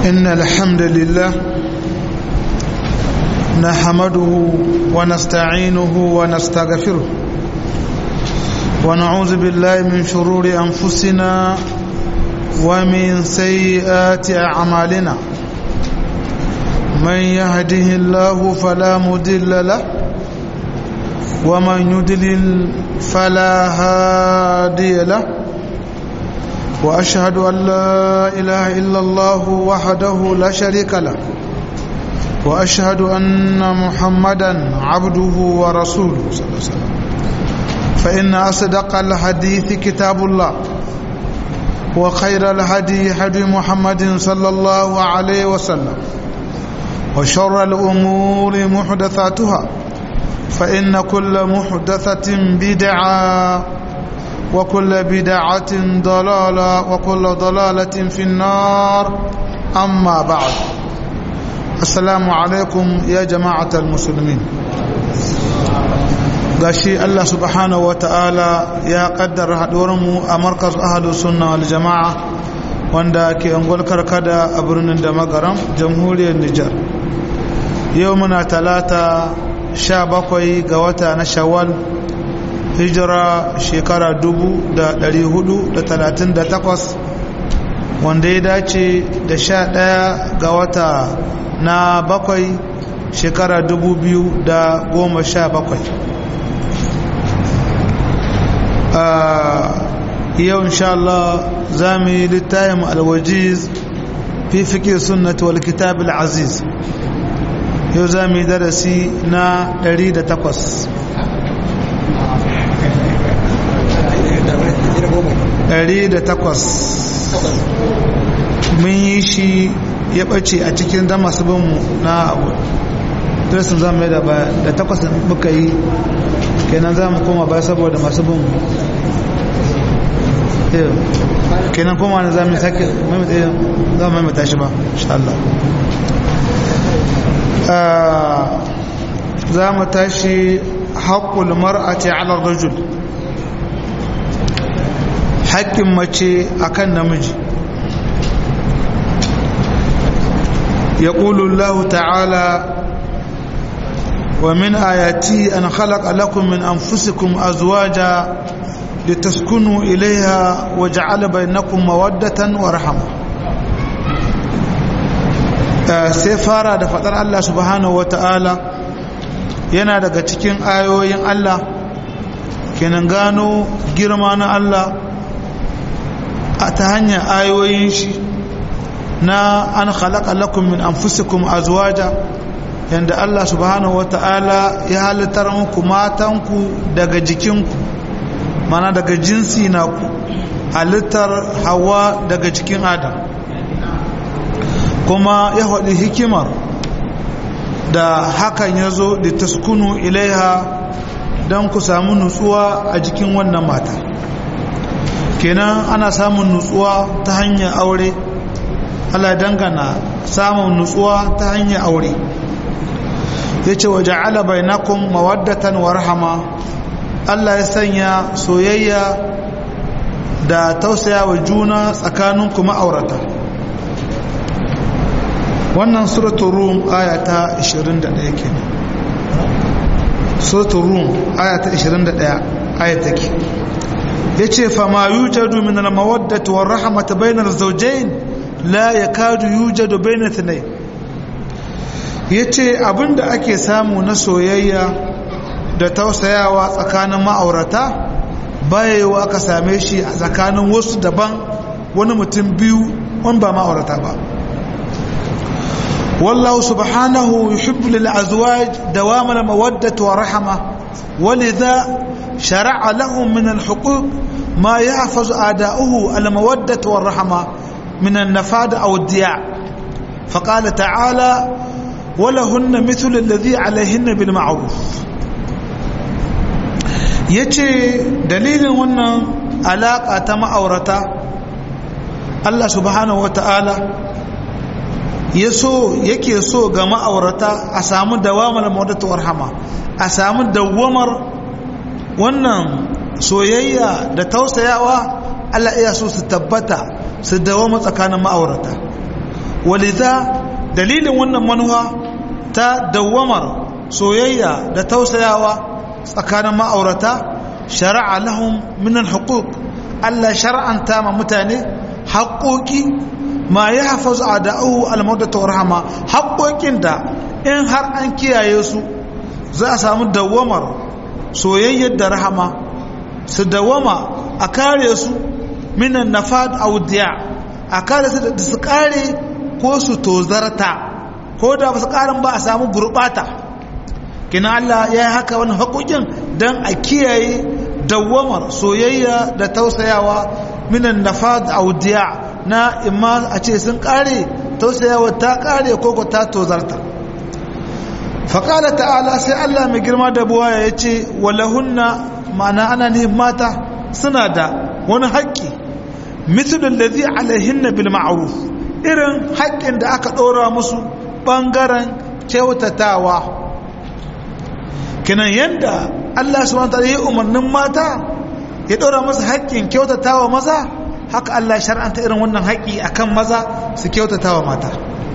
إن الحمد لله نحمده ونستعينه ونستغفره ونعوذ بالله من شرور أنفسنا ومن سيئات أعمالنا من يهده الله فلا مدل له ومن يدلل فلا هادي له وأشهد أن لا إله إلا الله وحده لا شريك له وأشهد أن محمدا عبده ورسوله صلى الله عليه وسلم فإن أصدق الحديث كتاب الله وخير الهدي هدي محمد صلى الله عليه وسلم وشر الأمور محدثاتها فإن كل محدثة بدعة وكل بدعة ضلالة وكل ضلالة في النار أما بعد السلام عليكم يا جماعة المسلمين gashi Allah subhanahu wata'ala ya kaddara mu a markaz ahadu sunna wal jama'a wanda ke angol karkada a birnin da magaram jamhuriyar Nijar yau muna talata sha bakwai ga wata na shawwal hijira shekara dubu da dari hudu da talatin da takwas wanda ya dace da sha ɗaya ga wata na bakwai shekara dubu biyu da goma sha bakwai yau insha Allah za mu yi littayin alwajiz fi fiƙe sunnati wal kitab aziz yau za mu yi darasi na 108 108 mun yi shi ya ɓace a cikin da masu binmu na abu darasin za mu yi da baya da takwas muka yi kenan za mu koma baya saboda masu binmu kenan koma na za mu sake za mu maimata shi ba insha Allah za mu tashi haƙƙul mar'ati ala rajul haƙƙin mace akan namiji يقول الله تعالى ومن آياتي أن خلق لكم من أنفسكم أزواجا لتسكنوا إليها وجعل بينكم مودة ورحمة سيفارة دفتر الله سبحانه وتعالى yana daga cikin ayoyin Allah kenan gano girma na Allah a ta hanyar ayoyin shi na an khalaqa lakum min anfusikum azwaja yanda Allah subhanahu wata'ala ya halittar muku matanku daga jikinku mana daga jinsi na ku halittar hawa daga jikin adam kuma ya haɗi hikimar da hakan ya zo da taskunu ilaiha don ku samu nutsuwa a jikin wannan mata kenan ana samun nutsuwa ta hanyar aure Allah dangana samun nutsuwa ta hanyar aure ya ce waje alabai na kun mawaddatan wa rahama Allah ya sanya soyayya da tausaya wa juna tsakanin kuma aurata wannan suratun rum aya ta 21 kenan suratun rum aya ta 21 aya take ya ce fama yujadu min al-mawaddati wa rahmata bainar zawjayn la ya kadu yujadu bayna thnay yace abinda ake samu na soyayya da tausayawa tsakanin ma'aurata bayewa aka same shi a tsakanin wasu daban wani mutum biyu wani ba ma'aurata ba wallahu subhanahu yuhibbu lil azwaj dawam al mawaddati wa rahma ولذا شرع لهم من الحقوق ما يحفظ آداؤه المودة والرحمة من النفاد أو الدياع فقال تعالى ولهن مثل الذي عليهن بالمعروف yace dalilin wannan alaƙa ta ma'aurata Allah subhanahu wata'ala ya so yake so ga ma'aurata a samu dawamar mawadatu warhama a samu dawamar wannan soyayya da tausayawa Allah iya so su tabbata su dawama tsakanin ma'aurata walidha dalilin wannan manuwa ta dawwamar soyayya da tausayawa tsakanin ma'aurata shari'a lahum min al-huquq Allah shar'anta ma mutane haƙoƙi ma ya hafazu a da'u al-mawadatu wa rahama haƙoƙin da in har an kiyaye su za a samu dawwamar soyayyar da rahama su dawwama a kare su minan nafad audiya a kare su da su kare ko su tozarta ko da ba su karin ba a samu gurbata kina Allah ya yi haka wani haƙoƙin don a kiyaye dawwamar soyayya da tausayawa minan nafad audiya na imma a ce sun kare tausayawa ta kare ko ko ta tozarta faƙala ta'ala sai Allah mai girma da buwaya ya ce walahunna ma'ana ana ne mata suna da wani haƙƙi mitulun da zai alaihinna bil ma'aruf irin haƙƙin da aka ɗora musu ɓangaren kyautatawa kinan yadda Allah su wanta yi umarnin mata ya ɗora masa haƙƙin kyautatawa maza haka Allah shar'anta irin wannan haƙƙi akan maza su kyautatawa mata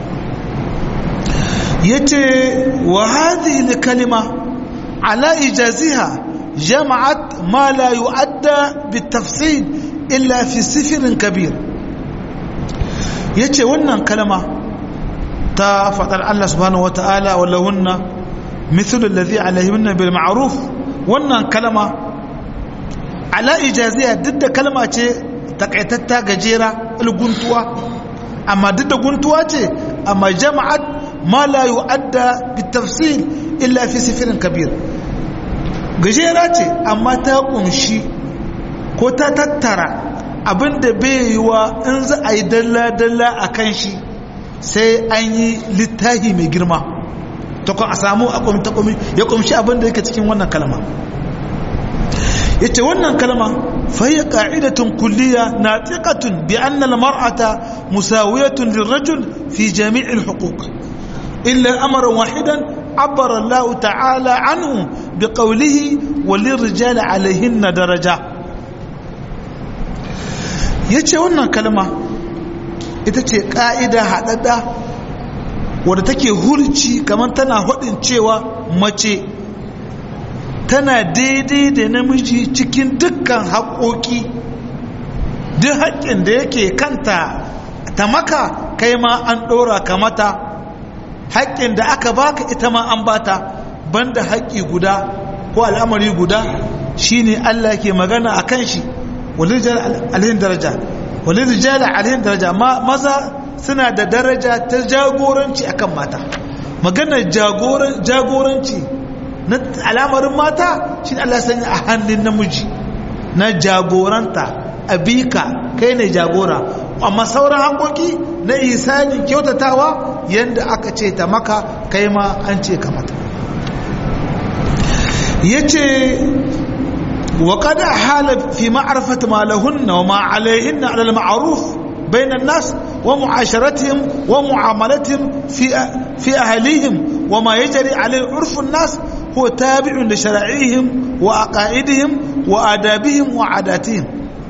yace wa hadhihi kalima ala ijaziha jama'at ma la yu'adda bitafsil illa fi sifrin kabir yace wannan kalma ta fadar Allah subhanahu wata'ala walahunna mithlu alladhi alayhinna bil ma'ruf wannan kalma ala ijaziha duk da kalma ce takaitatta gajera guntuwa amma duk da guntuwa ce amma jama'at ما لا يؤدى بالتفصيل إلا في سفر كبير gajera ce amma ta kunshi ko ta tattara abinda bai yiwa in za a yi dalla-dalla a kan shi sai an yi littahi mai girma ta a samu a kwamta ya kumshi abinda yake cikin wannan kalma ya ce wannan kalma fahiya ka'idatun kulliya na tsikatun bi annal mar'ata musawiyatun lirrajul fi jami'il huquq إلا أمرا واحدا عبر الله تعالى عنه بقوله وللرجال عليهن درجة yace wannan kalma ita ce ƙa'ida haɗaɗɗa wadda take hurci kamar tana haɗin cewa mace tana daidai da namiji cikin dukkan haƙoƙi duk haƙƙin da yake kanta ta maka kai ma an ɗora ka mata haƙƙin da aka baka ita ma an bata banda haƙƙi guda ko al'amari guda shine Allah ke magana a kan shi walirijal alhin daraja walirijal alhin daraja maza suna da daraja ta jagoranci akan mata maganar jagoranci na al'amarin mata shi Allah sanya a hannun namiji na jagoranta abika kai ne jagora amma sauran hankoki na isanin kyautatawa yadda aka ce ta maka kai ma an ce ka mata ya ce wa kada hala fi ma'arfata ma lahunna wa ma alaihinna alal ma'aruf بين الناس ومعاشرتهم ومعاملتهم في في أهليهم وما يجري عليه عرف الناس هو تابع لشرائعهم وعقائدهم وآدابهم وعاداتهم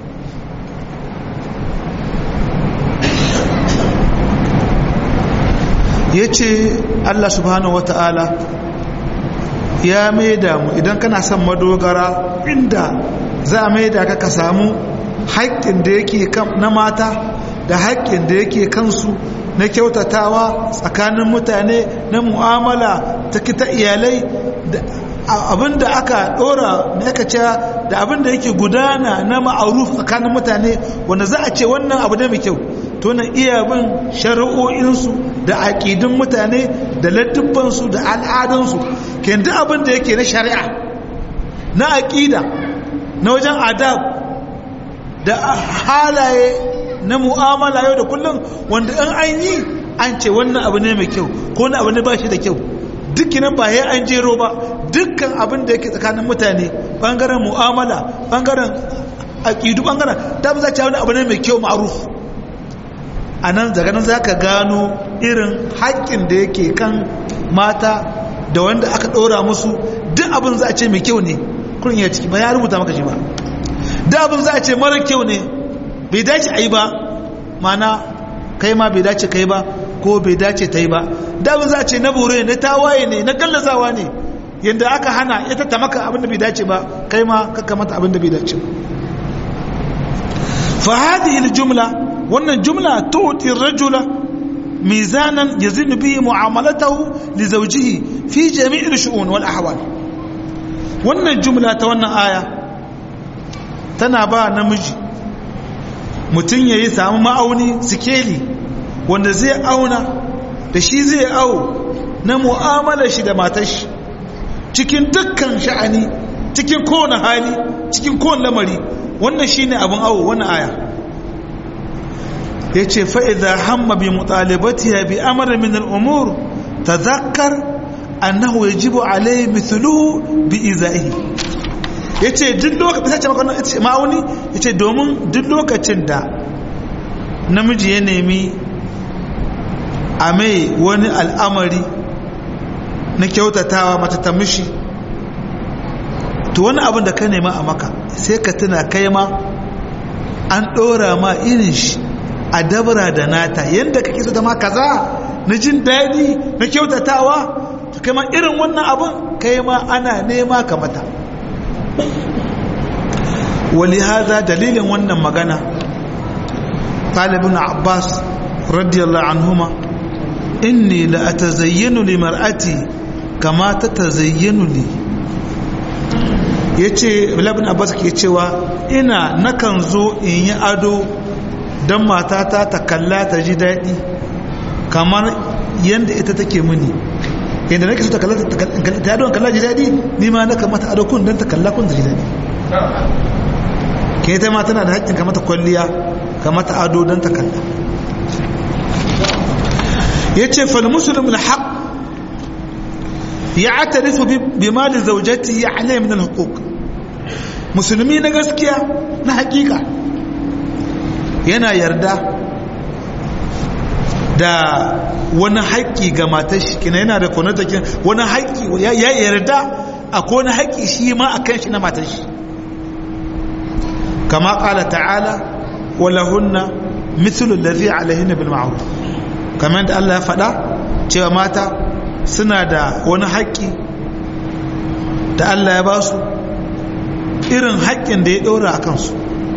ya ce Allah subhanahu wa ta'ala ya maida mu idan kana son madogara inda za a maida ka ka samu haƙƙin da yake na mata da haƙƙin da yake kansu na kyautatawa tsakanin mutane na mu'amala ta kita iyalai abinda aka ɗora na aka ce da abinda yake gudana na ma'aruf tsakanin mutane wanda za a ce wannan abu ne mai kyau to na iya bin shari'o'insu da aƙidun mutane da laddubansu da al'adunsu ke duk abin da yake na shari'a na aƙida na wajen adab da halaye na mu'amala yau da kullum wanda in an yi an ce wannan abu ne mai kyau ko wani abu ne ba shi da kyau dukkanin ba ya an jero ba dukkan abin da yake tsakanin mutane bangaren mu'amala bangaren aƙidu bangaren ta za ce wani abu ne mai kyau ma'aruf a nan daga nan za ka gano irin haƙƙin da yake kan mata da wanda aka ɗora musu duk abin za a ce mai kyau ne kurin ya ciki ba ya rubuta maka shi ba duk abin za a ce mara kyau ne bai dace a yi ba mana kai ma bai dace kai ba ko bai dace ta yi ba da za ce na bore na tawaye ne na gallazawa ne yadda aka hana ita ta maka abin da bai dace ba kai ma kaka mata abin da bai dace ba fa hadhihi jumla wannan jumla tu'ti rajula mizanan yazinu bihi mu'amalatahu li zawjihi fi jami'il shu'un wal ahwal wannan jumla ta wannan aya tana ba namiji mutum yayi samu ma'auni sikeli wanda zai auna da shi zai au na mu'amalar shi da matar shi cikin dukkan sha'ani cikin kowane hali cikin kowane lamari wannan shine abin awo wannan aya ya ce fa'iza hamma bi mutalibatiya bi amara min al'umur ta zakar annahu ya jibo alai mithluhu bi izaihi ya ce duk lokacin ma'auni ya ce domin duk lokacin da namiji ya nemi a mai wani al'amari na kyautatawa mata ta mishi to wani abin da ka nema a maka sai ka tuna kai ma an ɗora ma irin shi a dabara da nata yadda kake so ta ma kaza na jin daɗi na kyautatawa to kai ma irin wannan abin kai ma ana nema ka mata wali haza dalilin wannan magana ɗalibin abbas radiyallahu anhuma inni la atazayyanu li mar'ati kama ta tazayyanu li yace ibn abbas ke cewa ina nakan zo in yi ado dan matata ta kalla ta ji daɗi kamar yanda ita take mini yanda nake so ta kalla ta ado kalla ji daɗi ni ma naka mata ado kun dan ta kalla kun ji daɗi ke ta ma tana da haƙƙin ka mata kwalliya ka mata ado dan ta kalla yace fal muslimul haqq ya'tarifu bi mali zawjatihi alayhi min al-huquq musulmi na gaskiya na hakika yana yarda da wani haƙƙi ga matar shi kina yana da kwanata kin wani haƙƙi ya yarda a wani haƙƙi shi ma a kan shi na matar shi kama ƙala ta'ala walahunna mithlu allazi alaihinna bil ma'ruf kamar da Allah ya faɗa cewa mata suna da wani haƙƙi da Allah ya ba su irin haƙƙin da ya ɗora a kansu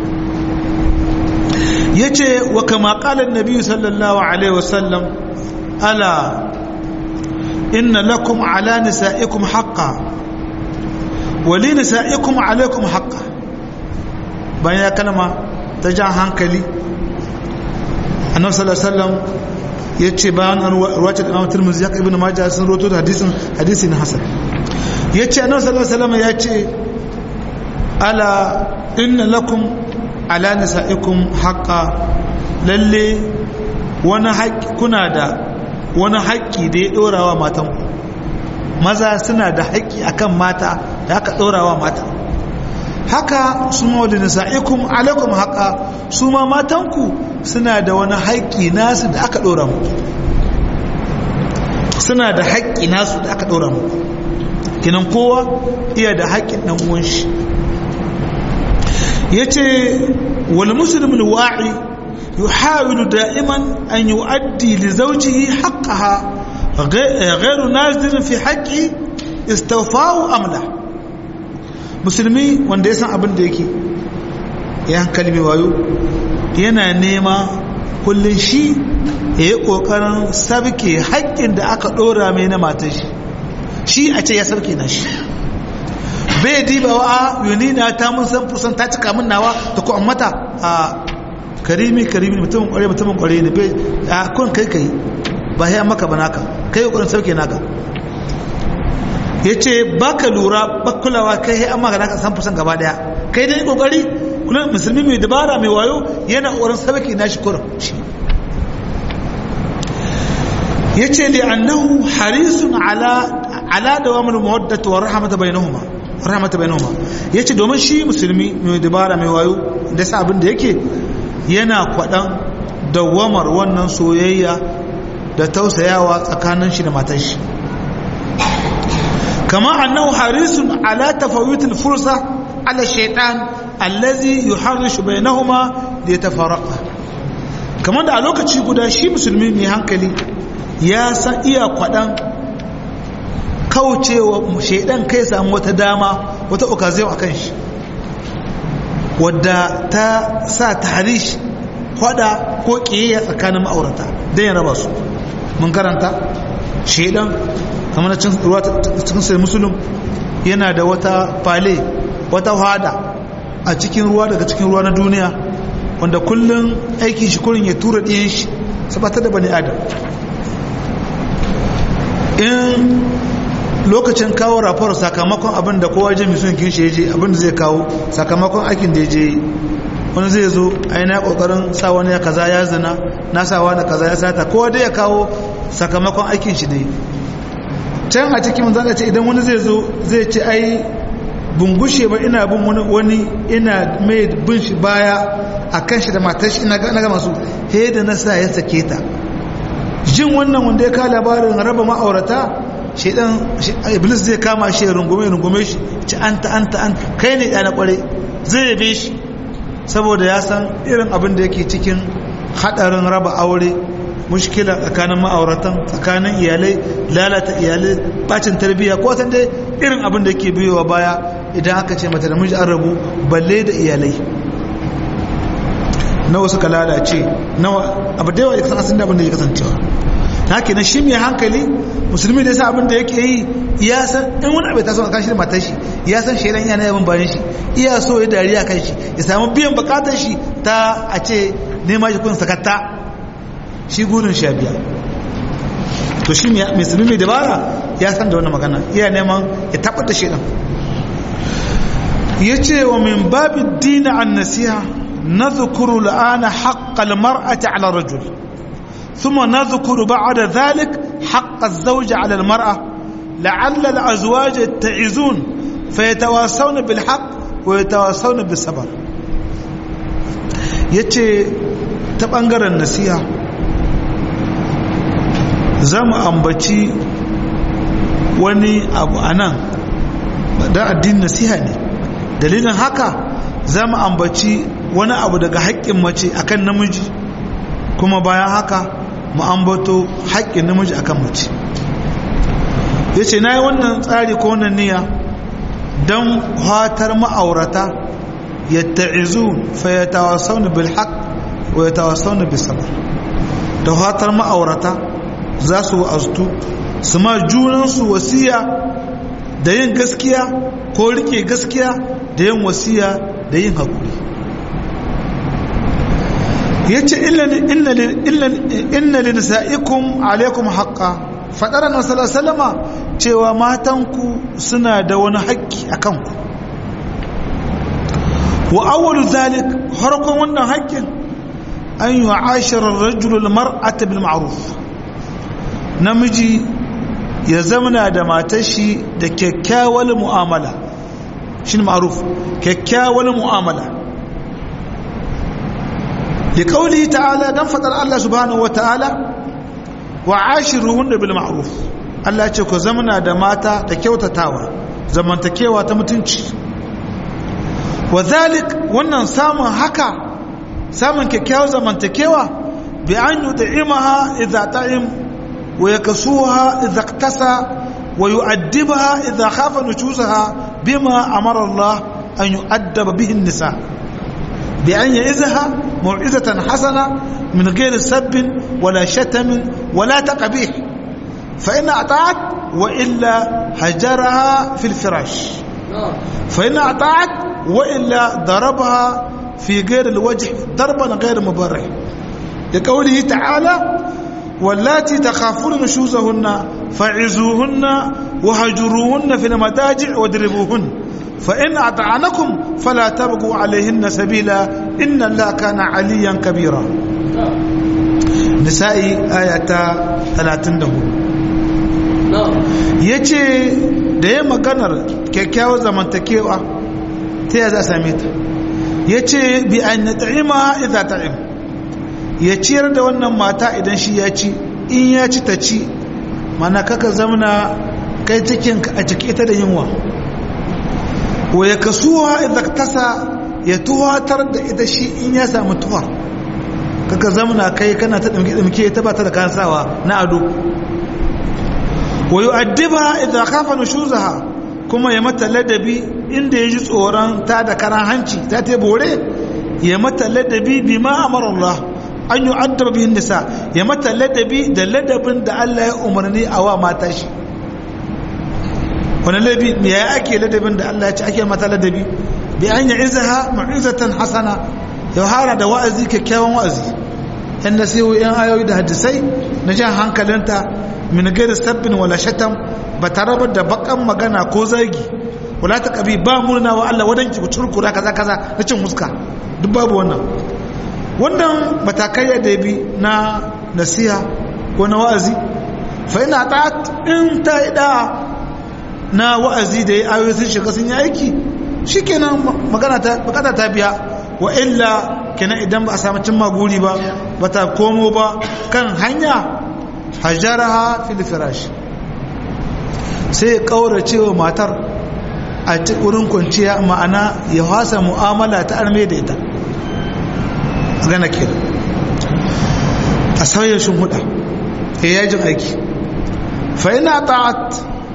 ya ce wa kama ƙalar nabi sallallahu alaihi wasallam ala inna lakum ala nisa'ikum haqqa wali nisa'ikum alaikum haqqa bayan ya kalma ta jan hankali annabi sallallahu alaihi wasallam ya ce bayan an ruwace da imam turmuzi ya ibn majah sun roto da hadisin hadisi na hasan ya ce annabi sallallahu alaihi wasallam ya ce ala inna lakum ala nisaikum haqqa lalle wani haƙƙi kuna da wani haƙƙi da ya ɗorawa matan ku maza suna da haƙƙi akan mata da aka ɗorawa mata haka su ma wali nisaikum alaikum haqqa su ma matan ku suna da wani haƙƙi nasu da aka ɗora mu suna da haƙƙi nasu da aka ɗora mu kinan kowa iya da haƙƙin ɗan uwan shi yace wal muslim al wa'i yuhawilu da'iman an yu'addi li zawjihi haqqaha ghayru nazir fi haqqi istawfa'u amla musulmi wanda ya san abin da yake ya hankali mai wayo yana nema kullun shi ya yi ƙoƙarin sabke haƙƙin da aka ɗora mai na matan shi shi a ce ya sabke na shi bai diba wa a yunina ta mun san fusan ta cika min nawa da ku mata a karimi karimi mutumin kware mutumin kware ne bai a kun kai kai ba ya maka ba naka kai kokarin sauke naka yace baka lura bakulawa kai sai amma ga naka san fusan gaba daya kai dai kokari kullum musulmi mai dabara mai wayo yana kokarin sauke nashi kurum shi yace li annahu harisun ala ala dawamul mawaddati wa rahmata bainahuma rahmata bainahuma yace domin shi musulmi mai dabara mai wayo da sa abin da yake yana kwadan dawamar wannan soyayya da tausayawa tsakanin shi da matar shi kama annahu harisun ala tafawut al-fursa ala shaytan allazi yuharrishu bainahuma liyatafarraqa kamar da a lokaci guda shi musulmi mai hankali ya san iya kwaɗan kaucewa shaidan kai samu wata dama wata okaziyon a kan shi wadda ta sa taharish kwada ko ƙiyayya tsakanin ma'aurata don ya raba su mun karanta shaidan kamar na cikin sai musulun yana da wata fale wata hada a cikin ruwa daga cikin ruwa na duniya wanda kullum aikin shi kurin ya tura ɗiyan shi sabata da bani adam in lokacin kawo rafar sakamakon abin da kowa jami sun kin shi je abin da zai kawo sakamakon aikin da ya je wani zai zo aina kokarin sa wani ya kaza ya zina na sa wani kaza ya sata kowa dai ya kawo sakamakon aikin shi dai can a cikin manzan ce idan wani zai zo zai ce ai bungushe ba ina bin wani ina mai bin shi baya a kan shi da matar shi ina ga masu he da na sa ya sake ta jin wannan wanda ya kawo labarin raba ma'aurata shaidan iblis zai kama shi ya rungume rungume shi ci anta anta anta kai ne ɗana kware zai yabe shi saboda ya san irin abin da yake cikin hadarin raba aure mushkila tsakanin ma'auratan tsakanin iyalai lalata iyalai bacin tarbiyya ko san dai irin abin da yake biyowa baya idan aka ce mata da miji an rabu balle da iyalai nawa suka lalace nawa abu da yawa ya kasan da abin da ya kasancewa ta haka na shi mai hankali musulmi da sa abin da yake yi ya san in wani abu ta so a kashi da matar shi ya san shaidan yana yaban bayan shi iya so ya dariya kan shi ya samu biyan bukatar shi ta a ce nema shi kun sakatta shi gurin sha biya to shi musulmi mai dabara ya san da wannan magana iya neman ya tabbata shaidan ya ce wa min babin dina an nasiha نذكر الآن حق المرأة على الرجل ثم نذكر بعد ذلك حق الزوج على المرأة لعل الأزواج يتعزون فيتواصون بالحق ويتواصون بالصبر yace ta ɓangaren nasiha za mu ambaci wani abu a nan da addinin nasiha ne dalilin haka za mu ambaci wani abu daga haƙƙin mace akan namiji kuma bayan haka mu ambato haƙƙin namiji akan mace ya ce na yi wannan tsari ko wannan niyya don hatar ma'aurata ya ta'izu fa ya tawasauni bil haq wa ya tawasauni bil sabr da hatar ma'aurata za su wa'aztu su ma junansu wasiya da yin gaskiya ko rike gaskiya da yin wasiya da yin haƙuri ya ce inna linisaikum alaikum haƙƙa faɗar na salama cewa matanku suna da wani haƙƙi a kanku wa awwalu zalik harkon wannan haƙƙin an yi ashirar rajulul mar'ata bil ma'ruf namiji ya zamana da matashi da kyakkyawar mu'amala shi ma'ruf kyakkyawar mu'amala لقوله تعالى دان فدر الله سبحانه وتعالى وعاشرهن بالمعروف Allah ce ku zamana da mata da kyautatawa zamantakewa ta mutunci wa zalik wannan samun haka samun kyakkyawar zamantakewa bi an yud'imaha idza ta'im wa yaksuha idza iktasa wa yu'addibaha idza khafa nujusaha bima amara Allah an yu'addaba bihi an-nisa bi an ya'izaha موعظة حسنة من غير سب ولا شتم ولا تقبيح فإن أطاعت وإلا هجرها في الفراش فإن أطاعت وإلا ضربها في غير الوجه ضربا غير مبرح لقوله تعالى واللاتي تخافون نشوزهن فعزوهن وهجروهن في المضاجع واضربوهن فإن أطعنكم فلا تبقوا عليهن سبيلا إن الله كان عليا كبيرا نسائي آية 34 yace da ya maganar kyakkyawar zamantakewa ta ya za a same ta ya ce bi an na ta'ima idza ta'im ya ciyar da wannan mata idan shi ya ci in ya ci ta ci mana kaka zamana kai cikinka a ciki ita da yunwa wa ya kasuwa idan tasa ya tuwatar da ita shi in ya samu tuwar kaka zamana kai kana ta ɗimke ta ba ta da kayan sawa na ado wa yu'addiba idza khafa nushuzaha kuma ya mata ladabi inda ya ji tsoron ta da karan hanci ta ta bore ya mata ladabi bima amara Allah an yu'addaba bihin nisa ya mata ladabi da ladabin da Allah ya umarni a wa mata shi wani ladabi me ya ake ladabin da Allah ya ce ake mata ladabi bi an ya'izaha ma'izatan hasana ya hara da wa'azi kyakkyawan wa'azi yan nasihu yan ayoyi da hadisai na jan hankalinta min gairi sabbin wala shatam ba tare da bakan magana ko zagi wala ta kabi ba murna wa Allah wadanki ku curkura kaza kaza na cin huska duk babu wannan wannan matakai da bi na nasiha ko na wa'azi fa ina ta'at in ta ida na wa'azi da ya ayoyi sun shiga sun yi aiki shikenan magana ta bukata ta biya wa illa kenan idan ba a samu cin maguri ba ba ta komo ba kan hanya hajjaraha fil firash sai kaurace wa matar a wurin kwanciya ma'ana ya hasa mu'amala ta arme da ita gana ke a sauyin shin huda ya yajin aiki fa ina ta'at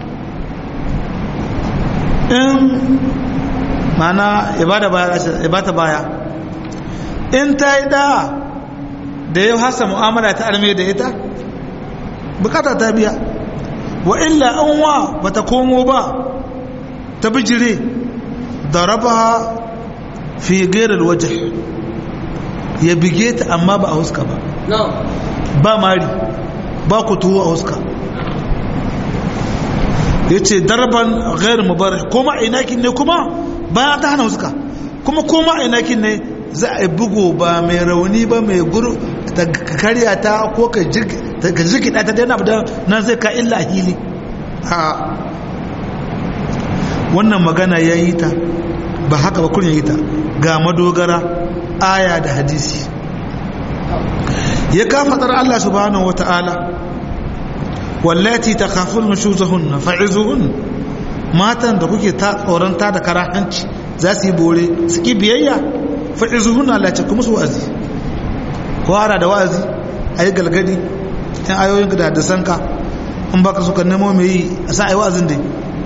in mana ya bata baya in ta yi da da ya hasa mu'amala ta arme da ita bukata ta biya wa illa an wa bata komo ba ta bijire da raba fi gairar waje ya bige ta amma ba a huska ba ba mari ba kutuwa a huska ya ce darban gairar mubarak kuma inakin ne kuma bayan ta hana huska kuma kuma inakin ne za a bugu ba mai rauni ba mai guru ta karya ta ko ka jirgida ta daina da nan zai ka illa hili a wannan magana ya yi ta ba haka ba kurin ya yi ta ga madogara aya da hadisi ya kafatar Allah subhanahu wa ta'ala wallati ta kafin nushuzahunna fa'izuhun matan da kuke ta tsoronta da karahanci za su yi bore su ki biyayya fa'izuhun Allah ce kuma su wa'azi kwara da wa'azi a yi galgadi yan ayoyin da hadisanka in baka suka nemo mai yi a sa a yi wa'azin dai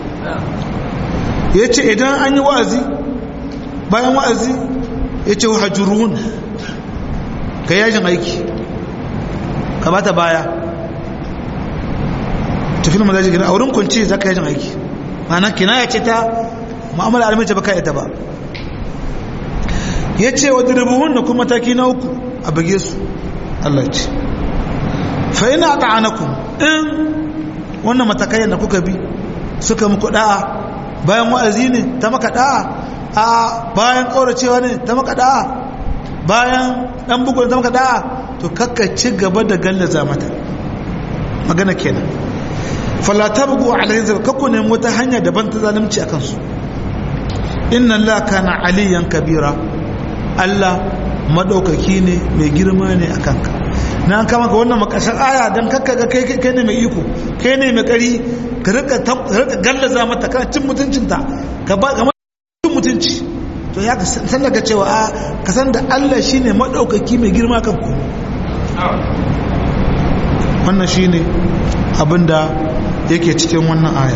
ya ce idan an yi wa'azi bayan wa'azi ya ce hajjuruhun ka yajin aiki ka bata baya tafi na mazaji gina a wurin kwanci za ka yajin aiki mana kina ya ce ta ma'amala alminci ba ka ita ba ya ce wa diribuhun da kuma mataki na uku a bage su Allah ce fa ina ta'anakum in wannan matakai da kuka bi suka muku da'a bayan wa'azi ne ta maka da'a a bayan kauracewa ne ta maka da'a bayan dan bugun ta maka da'a to kakka ci gaba da gallaza mata magana kenan fala tabgu alayhi zal kakku ne wata hanya daban ta zalunci akan su inna allaha kana aliyan kabira Allah madaukaki ne mai girma ne a kanka na an kama ga wannan makashar aya don kakka ga kai kai ne mai iko kai ne mai kari ka rika gallaza mata kana cin mutuncinta ka ba ga cin mutunci to ya san daga cewa a ka san da Allah shine madaukaki mai girma kan ku wannan shine abinda yake cikin wannan aya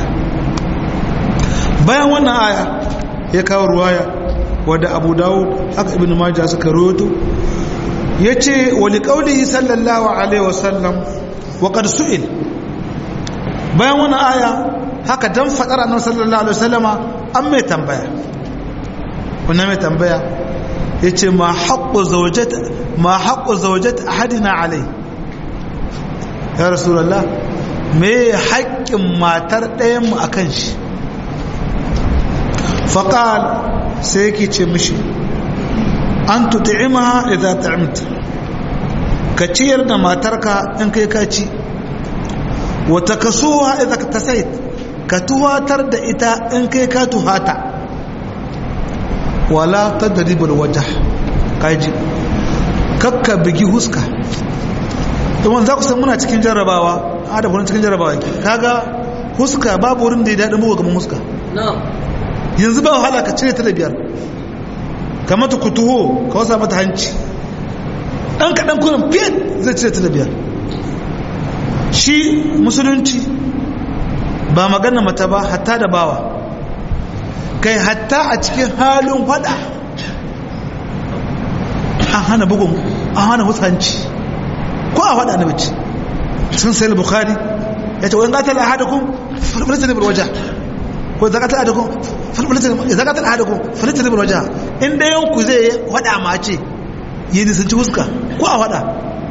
bayan wannan aya ya kawo ruwaya wadda abu dawud haka ibn majah suka rawaito yace wali qaulihi sallallahu alaihi wasallam wa qad su'il bayan wannan aya haka dan fadar annabi sallallahu alaihi wasallama an mai tambaya wannan mai tambaya yace ma haqqu zawjat ma haqqu zawjat ahadina alai ya rasulullah me haƙƙin matar ɗayan mu akan shi faqal sai yake ce mishi an tut'imaha idza ta'amta ka ciyar da matarka in kai ka ci wa takasuha idza tasait ka tuhatar da ita in kai ka tuhata wala tadribul wajh kaji kakka bigi huska don za ku san muna cikin jarrabawa a da cikin jarrabawa yake kaga huska babu wurin da ya daɗin buga kamar huska yanzu ba wahala ka cire ta da biyar ka mata kutuho ka wasa mata hanci ɗan kaɗan kunan fiye zai cire ta da biyar shi musulunci ba magana mata ba hatta da bawa kai hatta a cikin halin hada an hana bugun an hana husanci ko a hada na bace sun sai bukhari ya ce wani gatar ahadakun falfalata da waje ko zakatar ahadakun zakatar ahadakun falfalata da waje inda yanku zai hada mace yi nisanci huska ko a hada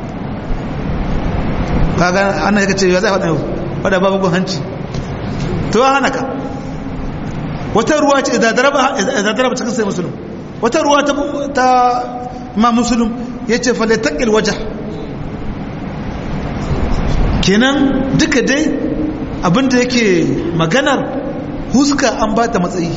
kaga ana yaka ce ya zai hada yau hada babu gun hanci to ya hana ka wata ruwa ce idan daraba cikin sai musulun wata ruwa ta ma musulun ya ce fa taƙil waje kenan duka dai abinda yake maganar huska an ba ta matsayi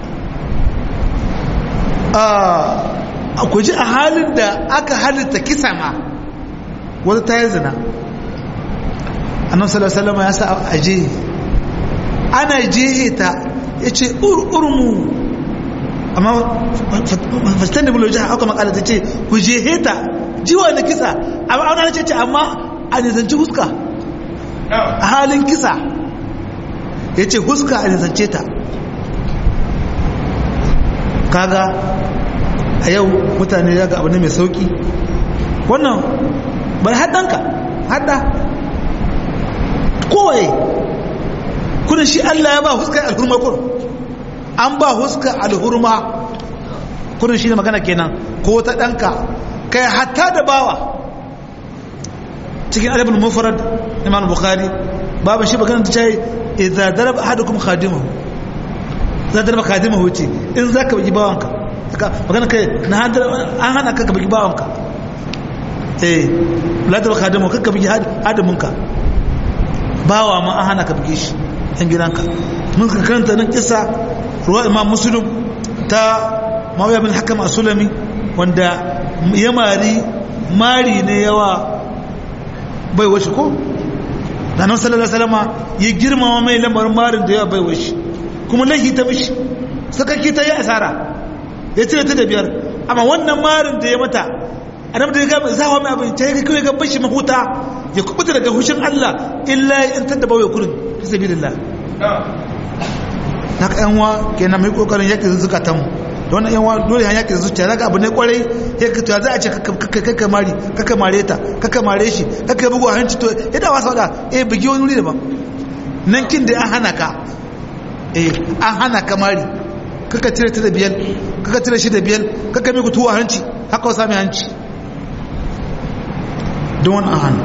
a kuji a halin da aka halitta kisa ma wata ta yi zina annan salasalama ya sa aje ana jehe ta ya ce urmu amma fastan da buloji haka makala ta ce ku jehe ta jiwa da kisa amma ana ce ce amma a nizanci huska a halin kisa ya ce huska a nizance ta kaga a yau mutane ya ga abu ne mai sauki wannan bar haɗanka haɗa kowaye kudin shi Allah ya ba huskar alhurma kur an ba huskar alhurma kudin shi ne magana kenan ko ta ɗanka kai hatta da bawa cikin adabul mufrad imam bukhari babu shi magana ta ce idza daraba ahadukum khadimahu za daraba khadimahu ce in zaka bi bawanka magana kai na an hana ka ka bi bawanka eh la daraba khadimahu ka bi hadiminka bawa ma an hana ka bi shi yan gidanka mun ka karanta nan kisa ruwa imam muslim ta mawaya bin hakam asulami wanda ya mari mari ne yawa bai washe ko da nan sallallahu alaihi wasallama ya girmama mai lamarin marin da yawa bai washe kuma laifi ta mishi sakaki ta yi asara ya cire ta da biyar amma wannan marin da ya mata annabi da ya gaba zawa mai abin ta yi kawai ga bashi mahuta ya kubuta daga hushin Allah illa ya yantar da bawai kurin fi sabilillah na ka yanwa kenan mai kokarin yaki zukatan mu da wannan yanwa dole han yaki zuciya daga abu ne kwarai ya ka to za a ce kakka mari kakka mare ta kakka mare shi kakka bugu a hanci to ya da wasa da eh bugi wani wuri daban nan kin da an hana ka eh an hana ka mari kakka cire ta da biyar kakka cire shi da biyar kakka mai kutuwa hanci haka wasa mai hanci don wani hannu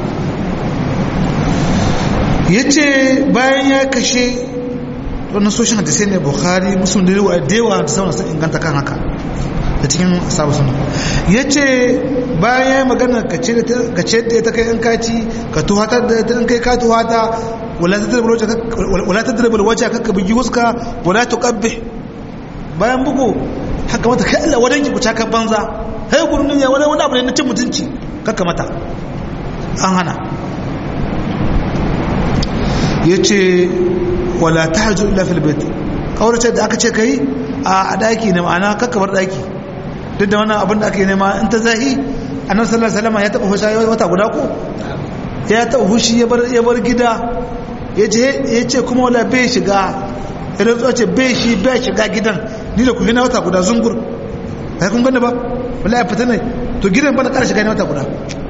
ya ce bayan ya kashe wannan soshin hadisai ne bukhari musulun da yawa da yawa da sauran sun inganta kan haka da cikin sabu suna ya ce bayan ya magana ka ce da ta kai yan kaci ka tuhatar da ta kai ka tuhata wala ta dirbar wajen kakka bugi huska wala ta kabbe bayan bugu haka mata kai Allah wadanki ku caka banza hai gurnin ya wani abu ne na cin mutunci kakka mata an hana ya ce wala ta hajju illa filbet kawarce da aka ce ka yi a daki ne ma'ana kakkabar daki duk da wannan abin da aka yi nema in ta zahi annabi sallallahu alaihi wasallam ya taba hushi wata guda ko ya taba hushi ya bar ya bar gida ya ce kuma wala bai shiga idan tsoce bai shi bai shiga gidan ni da ku hina wata guda zungur kai kun ganda ba wallahi fita ne to gidan ba na ƙara shiga ne wata guda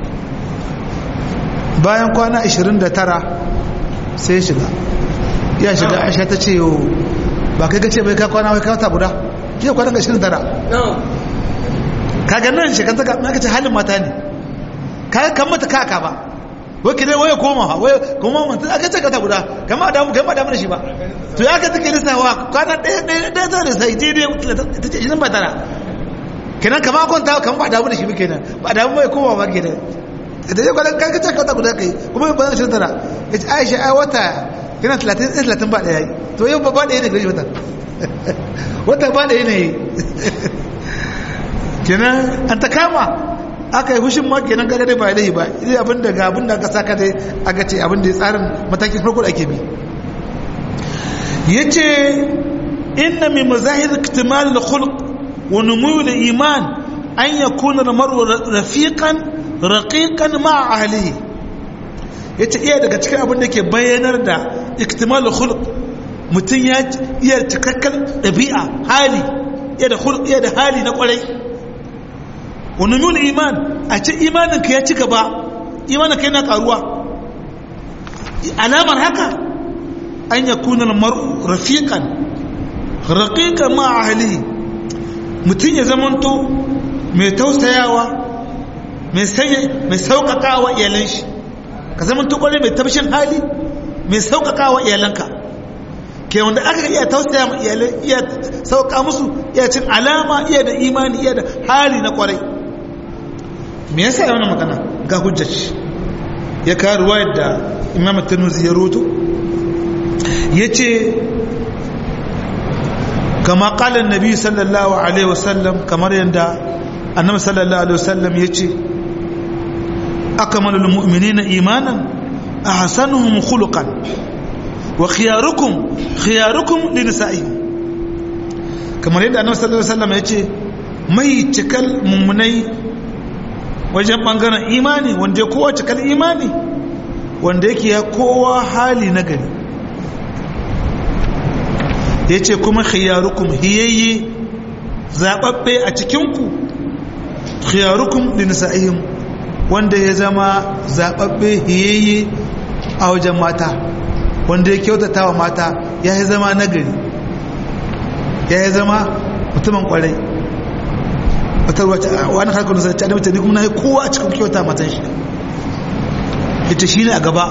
bayan kwana 29 sai shiga ya shiga aisha ta ce yau ba kai gace bai ka kwana wai kawata guda ke kwanan ga 29 kaga nan shekanta ka na kace halin mata ne kaga kan mata kaka ba wai kire waye koma wai kuma mun aka ce kata guda kama da mu kama da mu shi ba to ya ka take lissawa kwana ɗaya ɗaya ɗaya ta da sai je dai ta ce ba tara kenan kama kwanta kan ba da mu shi ba kenan ba da mu bai koma ba kenan da ya kwanan kan kace kata guda kai kuma ba zan tara ita Aisha ai wata yana 30 30 ba daya to yau ba ba daya ne gari wata wata ba daya ne kenan an ta kama aka yi hushin ma kenan kaga dai ba dai ba idan abin da ga abin da aka saka dai aka ce abin da ya tsarin matakin farko da ake bi yace inna min mazahir iktimal al-khuluq wa numu al-iman an yakuna al-mar'u rafiqan raqiqan ma ahlihi yace iya daga cikin abin da ke bayyanar da iktimalul khuluq mutum ya iya cikakken dabi'a hali iya da khuluq iya da hali na kwarai wa numul iman a ce imanin ka ya ci gaba imanin ka yana karuwa alamar haka an yakuna al-mar'u rafiqan raqiqan ma ahlihi mutum ya zamanto mai tausayawa mai sauƙaƙawa iyalan shi ka zamanto ƙwarai mai tabshin hali mai sauƙaƙawa iyalanka ke wanda aka iya tausaya ma iyalai iya sauƙa musu iya cin alama iya da imani iya da hali na ƙwarai me yasa ya wani magana ga hujjaci ya kawo ruwa da imam tanuzi ya roto ya ce kama kalan nabi sallallahu alaihi wasallam kamar yadda annabi sallallahu alaihi wasallam ya ce akamalul mu'minina imanan ahsanuhum khuluqan wa khiyarukum khiyarukum li nisa'ihim kamar yadda annabi sallallahu alaihi wasallam ya ce mai cikal mummunai wajen bangaren imani wanda ya kowa cikal imani wanda yake ya kowa hali na gari ya ce kuma khiyarukum hiyayye zaɓaɓɓe a cikinku khiyarukum linisa'ihim wanda ya zama zaɓaɓɓe hiyayye a wajen mata wanda ya kyautata wa mata ya yi zama nagari ya yi zama mutumin kwarai watar wace wani harkar da sarci adamta ne kuma na yi kowa a cikin kyauta matan shi ita shi ne a gaba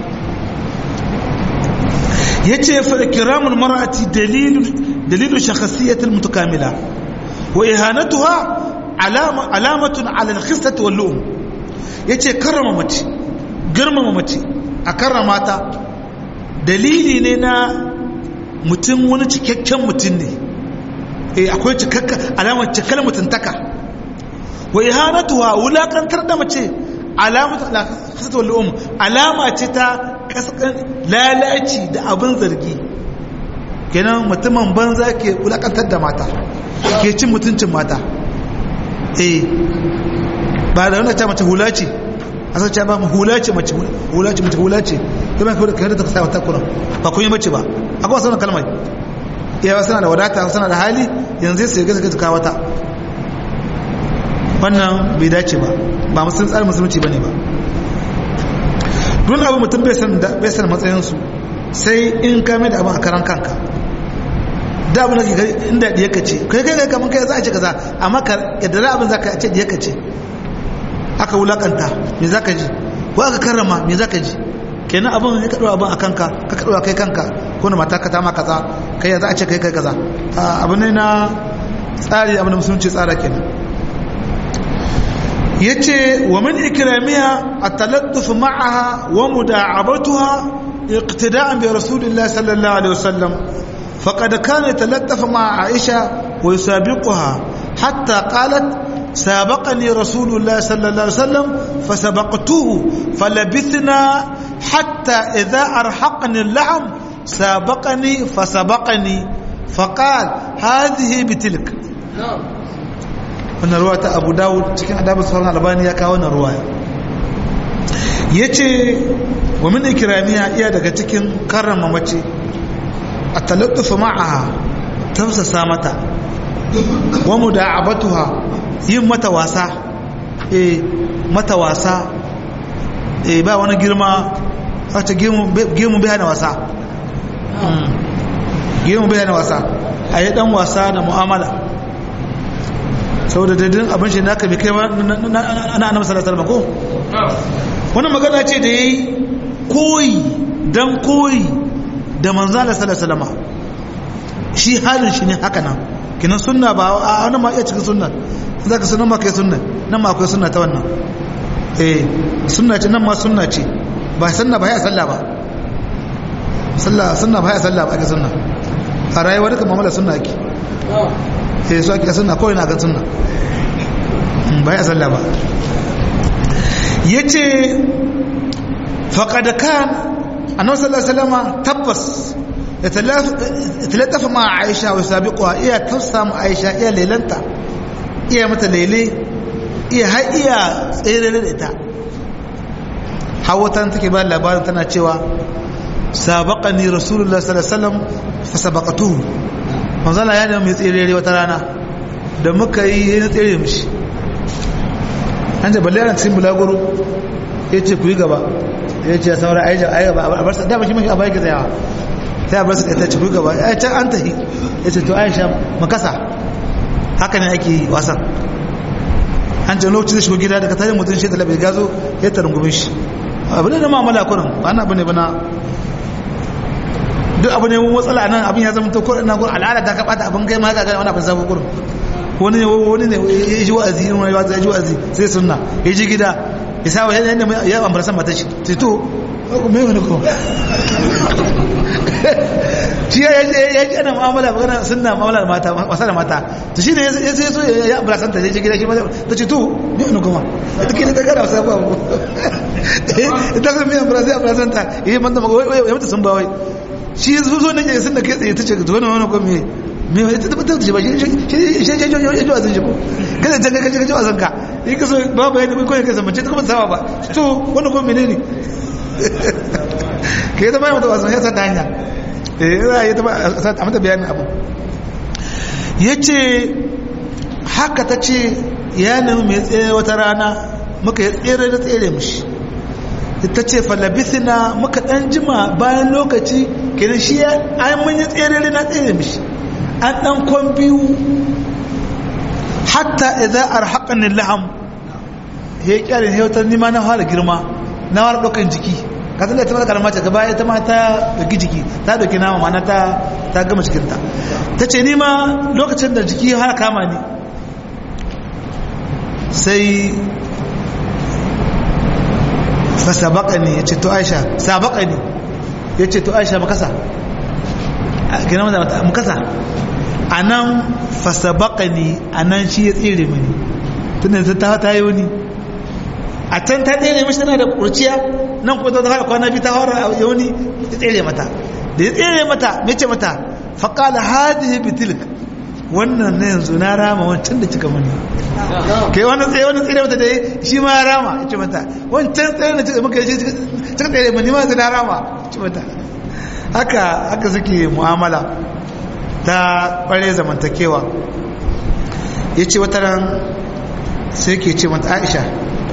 ya ce kiramun mara'ati dalilu shakhasiyatul mutakamila wa ihanatuha alamatun ala al-khissati wal lu'um yace karrama mace girmama mace a karrama ta dalili ne na mutum wani cikakken mutum ne eh akwai cikakka alamar cikar mutuntaka wa ihanatuha wulakantar da mace alamatu ala khissati wal lu'um alama ce ta kaskan lalaci da abin zargi kenan mutumin banza ke wulakantar da mata ke cin mutuncin mata eh ba da wanda ta mace hula ce a sauce ba mu hula ce mace hula ce mace hula ce ta ban kawai da ta sa wata kuran ba kun yi mace ba akwai wasu kalmar iya suna da wadata suna da hali yanzu sai gaza gaza kawo wata wannan bai dace ba ba musulun tsarin musulunci ba ne ba don abu mutum bai san matsayinsu sai in kame da abin a karan kanka da abin da ke inda diyaka ce kai kai kai kamar kai za a ce kaza amma yadda za abin za ka ce diyaka ce aka wulakanta me za ka ji ko aka karrama me za ka ji kenan abin ya kaɗo abin a kanka ka kaɗo kai kanka ko na mata ka ta ma kaza kai ya za a ce kai kai kaza abu ne na tsari abin da musulunci tsara kenan yace wa min ikramiha at-talattuf ma'aha wa muda'abatuha iqtida'an bi rasulillahi sallallahu alaihi wasallam faqad kana yatalattaf ma'a Aisha wa yusabiquha hatta qalat سابقني رسول الله صلى الله عليه وسلم فسبقته فلبثنا حتى إذا أرحقني اللحم سابقني فسبقني فقال هذه بتلك wannan ruwa ta abu dawud cikin adabar sauran albani ya kawo wannan ruwaya ya ce wa min ikiramiya iya daga cikin karrama mace a talattufa ma'aha tausasa mata wa mu da abatuha yin mata wasa eh mata wasa eh ba wani girma wata gemu bai hana wasa gemu bai hana wasa a yi dan wasa da mu'amala saboda daidai abin shi naka bai kai na annabi sallallahu alaihi ko wannan magana ce da yayi koyi dan koyi da manzo Allah sallallahu alaihi shi halin shi ne haka nan kinan sunna ba a wani ma iya cikin sunna zaka sunan ma kai sunna nan ma akwai sunna ta wannan eh sunna ce nan ma sunna ce ba sunna ba ya sallah ba sallah sunna ba ya sallah ba ake sunna a rayuwar duka mamala sunna ake sai su ake sunna kawai na ga sunna ba ya sallah ba ya ce faƙada kan annabi sallallahu alaihi wasallam tabbas ya talatafa ma aisha wa sabiqwa iya tausa ma aisha iya lelanta iya mata lele iya har iya tsere da ita hawatan take ba labarin tana cewa sabaqani rasulullah sallallahu alaihi wasallam fa sabaqatuhu manzala ya da mai tsere wata rana da muka yi na tsere mishi an da balle ran cikin bulaguro yace ku yi gaba yace ya saura ai ai gaba a bar sa da shi mai a bai ga tsayawa sai a bar sa ta ci ku gaba ai can an tahi yace to Aisha makasa haka ne ake yi wasan an ce lokacin da shigo gida daga tarin mutum shi talabai gazo ya tarungume shi abu ne na mamala kurin ba na abu ne ba na duk abu ne mun matsala nan abin ya zama to kurin na kurin al'ada ta kaɓata abin kai ma haka gani wani abin sabon kurin wani ne wani ne ya ji wa'azi wani ya ji wa'azi sai sunna ya ji gida ya sa wa yadda ya ambara san mata shi sai to me wani ko shi ya ji ana mu'amala magana sunna mu'amala da mata wasa da mata to shi ne ya sai so ya ambara san ta ya ji gida shi ma ta ce to me wani kuma ita ke ta gara wasa ba mu ita kan me ambara sai ambara san ta yi manta ya mata sun ba wai shi zo zo nake sun da kai tsaye ta ce to wani wani ko me me wani ta tabbatar da shi ba shi shi shi shi shi wazin shi ko kada ta kaje kaje wazin ka yi kaso ba ba yana ko kai mace ta kuma sawa ba to wani ko menene kai ta bayan mata wazin ya sa ta hanya eh za yi ta a mata bayanin abu yace haka ta ce ya nemi mai tsere wata rana muka yi tsere da tsere mishi ta ce falabithina muka dan jima bayan lokaci kenan shi ya an mun yi tsere na tsere mishi an dan kwan biyu hatta idza arhaqani laham he kyale he wata nima na fara girma na fara dokan jiki ka san da ta karama ta gaba ita ma ta doki jiki ta doki nama ma ta ta gama cikin ta tace ni ma lokacin da jiki har kama ni sai fa sabaqani yace to Aisha sabaqani yace to Aisha makasa kina mata makasa anan fa sabaqani anan shi ya tsire mini tunda ta ta yi wani a can ta tsere mashi tana da kurciya nan kuma ta fara kwana biyu ta fara yawani ta tsere mata da ya tsere mata mai ce mata faƙala hadihi bitilk wannan na yanzu na rama wancan da cika mani kai wani tsaye wani tsere mata da shi ma ya rama ya ce mata wancan tsere da cika maka ya ce cika tsere mani ma yanzu na rama ya ce mata haka haka suke mu'amala ta ƙware zamantakewa ya ce wata ran sai ke ce mata aisha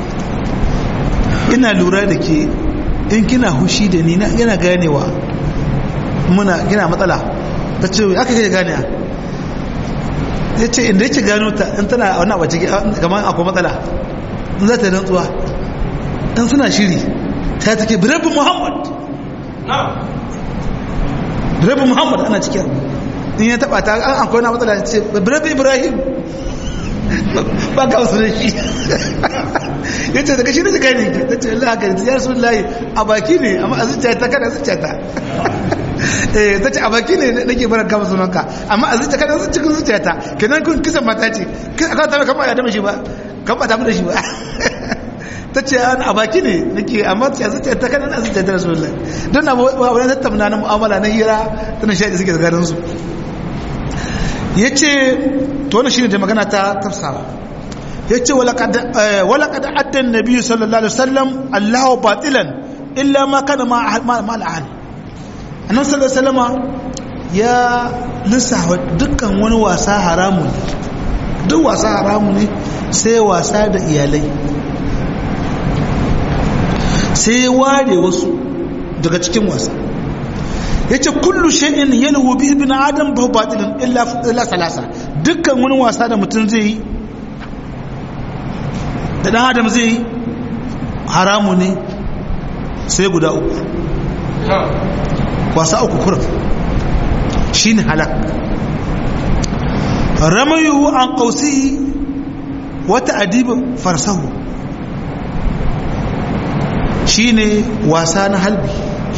ina lura da ke in kina hushi da ni yana ganewa muna gina matsala ta ce aka kai gane ya ce inda yake gano ta in tana wani abu ciki kamar akwai matsala in za ta yi rantsuwa in suna shiri ta take birabin muhammad birabin muhammad ana cikin in ya taba ta an akwai wani matsala ce birabin ibrahim ba ka wasu da shi ya ce daga shi da gani ta ce Allah haka ya rasu layi a baki ne amma a zuciya ta kada zuciya ta ta ce a baki ne nake barar kama sunanka amma a zuciya kada cikin zuciya ta kenan kun kisan mata ce aka ta kama ya dama shi ba kan ba damu da shi ba ta ce a baki ne nake amma a zuciya ta kada a zuciya ta rasu layi don na wani tattauna na mu'amala na hira tana shaɗi suke tsakanin su ya ce to wani shi ne da magana ta tafsawa ya ce walakada addan nabi sallallahu alaihi wasallam allahu batilan illa ma kana ma al'ahal annan sallallahu alaihi wasallama ya lissafa dukkan wani wasa haramu ne duk wasa haramu ne sai wasa da iyalai sai ya ware wasu daga cikin wasa ya ce kullu shay'in yalwu bi ibn adam ba batilun illa illa salasa dukkan wani wasa da mutum zai yi da dan adam zai yi haramu ne sai guda uku wasa uku kurum shine halak ramayu an qausihi wata adibin farsahu shine wasa na halbi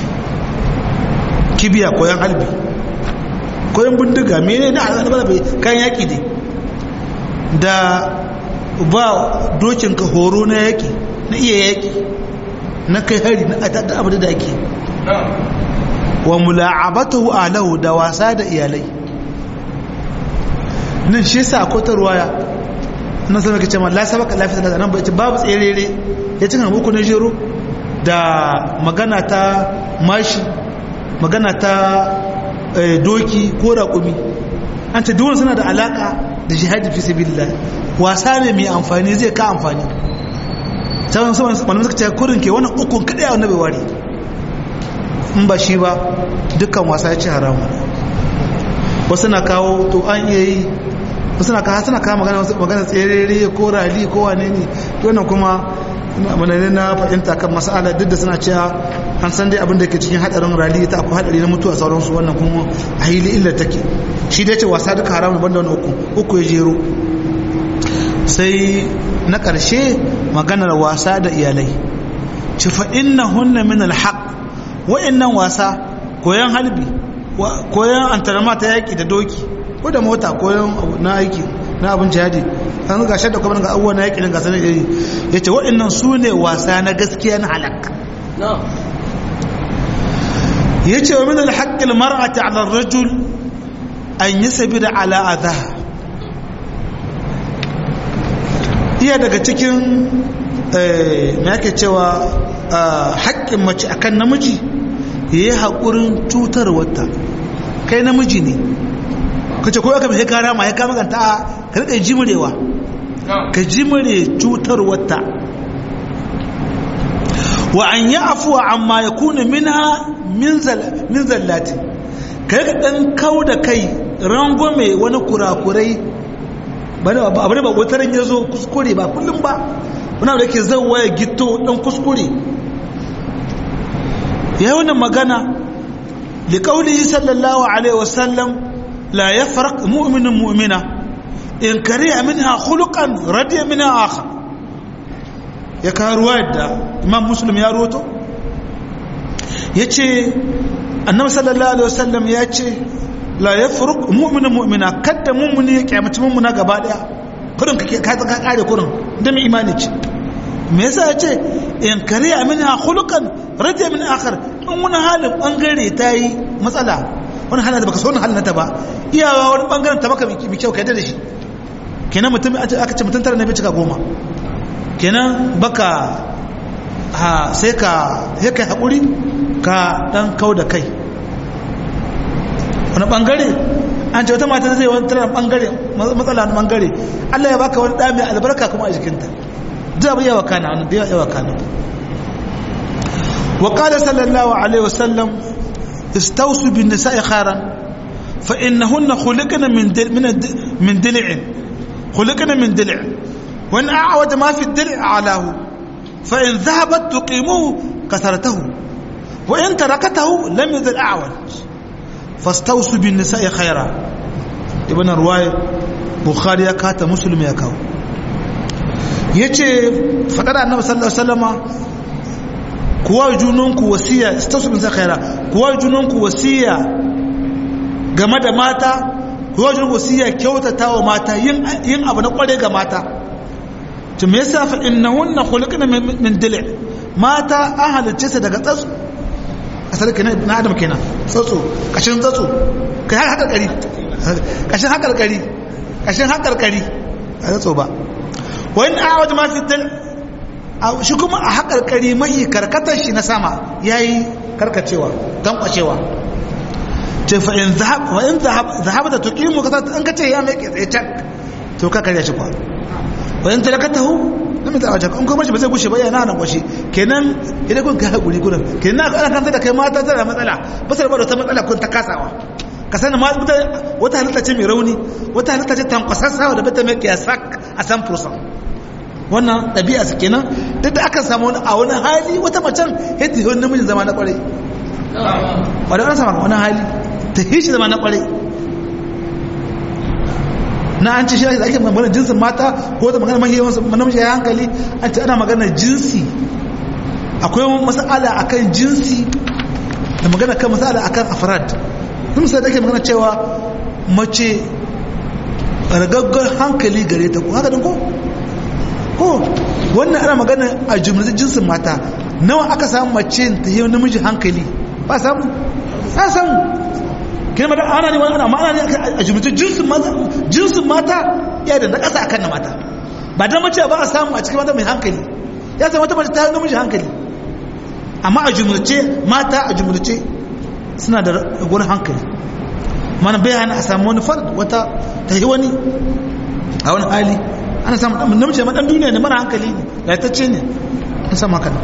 kibiya koyan halbi koyan bindiga mene na al'adar bai kan yaki ne da ba dokin ka horo na yaki na iya yaki na kai hari na da abu da ake wa mula'abatahu alahu da wasa da iyalai nan shi yasa akwai ta ruwaya nan sai muke cewa la sabaka la fitna nan bai ce babu tserere ya cika muku na jero da magana ta mashi magana ta doki ko raƙumi an ce duwan suna da alaka da jihadi fi sabilillah wasa ne mai amfani zai ka amfani sabon saman malamai suka ce kurin ke wannan ukun kadai a bai ware in ba shi ba dukkan wasa ya ce haramu wasu na kawo to an iya yi wasu na kawo suna kawo magana magana tserere ko rali ko wane ne wannan kuma manane na fahimta kan masala duk da suna cewa an san dai abin da ke cikin hadarin rali ta akwai hadari na mutuwa sauransu wannan kuma a hili illa take shi dai ce wasa duka haramun banda wani uku uku ya jero sai na ƙarshe maganar wasa da iyalai ci fa inna hunna min alhaq wa'annan wasa koyan halbi koyan antarama ta yaki da doki ko da mota koyan na aiki na abin jihadi an ga shaɗa kuma ga abubuwa na yaƙi ga sanar iri ya ce waɗannan su ne wasa na gaskiya na halak ya ce wa minal haƙƙil mar'ati ala rajul an yi sabi da ala'adha iya daga cikin na yake cewa haƙƙin mace akan namiji ya yi haƙurin cutar wata kai namiji ne kace ko aka mai kara ma ya kama ganta ka rika jimrewa ka jimre cutar wata wa an yi afuwa amma ya kuna minha min zallati ka yi ɗan kau da kai rangwame wani kurakurai abu da ba wataran ya zo kuskure ba kullum ba wani abu da ke zauwa ya gito ɗan kuskure ya yi wannan magana liƙauli sallallahu alaihi wasallam لا يفرق مؤمن مؤمنة إن كره منها خلقا رضي منها آخر يكا رواية إمام مسلم يا روتو يتي النبي صلى الله عليه وسلم يتي لا يفرق مؤمن مؤمنة كد مؤمن يكعمت مؤمنة قبالها kurin ka ka kare kurin da mai imani ce me yasa yace in kariya minha khuluqan radiya min akhar in wani halin bangare tayi matsala wani halin da baka so wani halin ta ba iyawa wani bangaren ta baka mai kyau kai da shi kenan mutum aka ce mutum tara ne bai cika goma kenan baka ha sai ka sai kai hakuri ka dan kau da kai wani bangare an ce wata mata zai wani tara bangare matsala na bangare Allah ya baka wani ɗa mai albarka kuma a jikinta da bai yawa kana wani da yawa kana wa qala sallallahu alaihi wasallam istawsu bin nisa'i khairan fa innahunna khuliqna min min min dil'in khuliqna min dil' wa in a'wada ma fi dil' alahu fa in dhahabat tuqimuhu kasaratahu wa in tarakatahu lam yadhal a'waj fastawsu bin nisa'i khaira ibn ruwaya bukhari ya kata muslim ya kawo yace fadar annabi sallallahu alaihi wasallama kuwa junanku wasiya istawsu bin nisa'i khaira kuwa junanku wasiya game da mata kuwa junanku wasiya kyautata wa mata yin yin abu na kware ga mata to me yasa fa innahunna khuliqna min dil' mata an halicce su daga tsatsu asali kenan na adam kenan tsatso kashin tsatso kai har hakarkari kashin hakarkari kashin hakarkari a tsatso ba wani awad ma fi dal shi kuma a hakarkari mai karkatar shi na sama yayi karkacewa dan kwacewa ce fa in zahab wa in zahab zahabata tuqimu kaza an kace ya mai tsaye tak to ka karya shi kwa wa in talakatahu lam ta'ajab in kuma shi ba zai gushe ba yana nan gushe kenan idan kun kai hakuri gurin kenan ana kan da kai mata tana matsala ba sai ba da matsala kun ta kasawa ka sani ma wata halitta ce mai rauni wata halitta ce tankwasassawa da bata mai kiyasak a san fursan wannan ɗabi'a su kenan duk da aka samu wani a wani hali wata macen yadda yi wani namijin zama na kwarai wadda wani sama wani hali ta hishi zama na kwarai na an ce shi ake magana jinsin mata ko da magana mahiyawansu namiji ya hankali an ce ana magana jinsi akwai masala akan jinsi da magana kan masala akan afrad sun sai da ake magana cewa mace ragaggar hankali gare ta ko haka din ko ko wannan ana magana a jumlatin jinsin mata nawa aka samu mace ta yi namiji hankali ba samu ba samu kina mata ana ne wani amma ana ne a jumlatin jinsin mata jinsin mata ya da na ƙasa akan na mata ba da mace ba a samu a cikin mata mai hankali ya zama wata mace ta namiji hankali amma a jumurce mata a jumurce suna da gurin hankali mana bai hana a samu wani fard wata ta yi wani a wani hali ana samu namiji ma dan duniya ne mara hankali ne laitacce ne an samu haka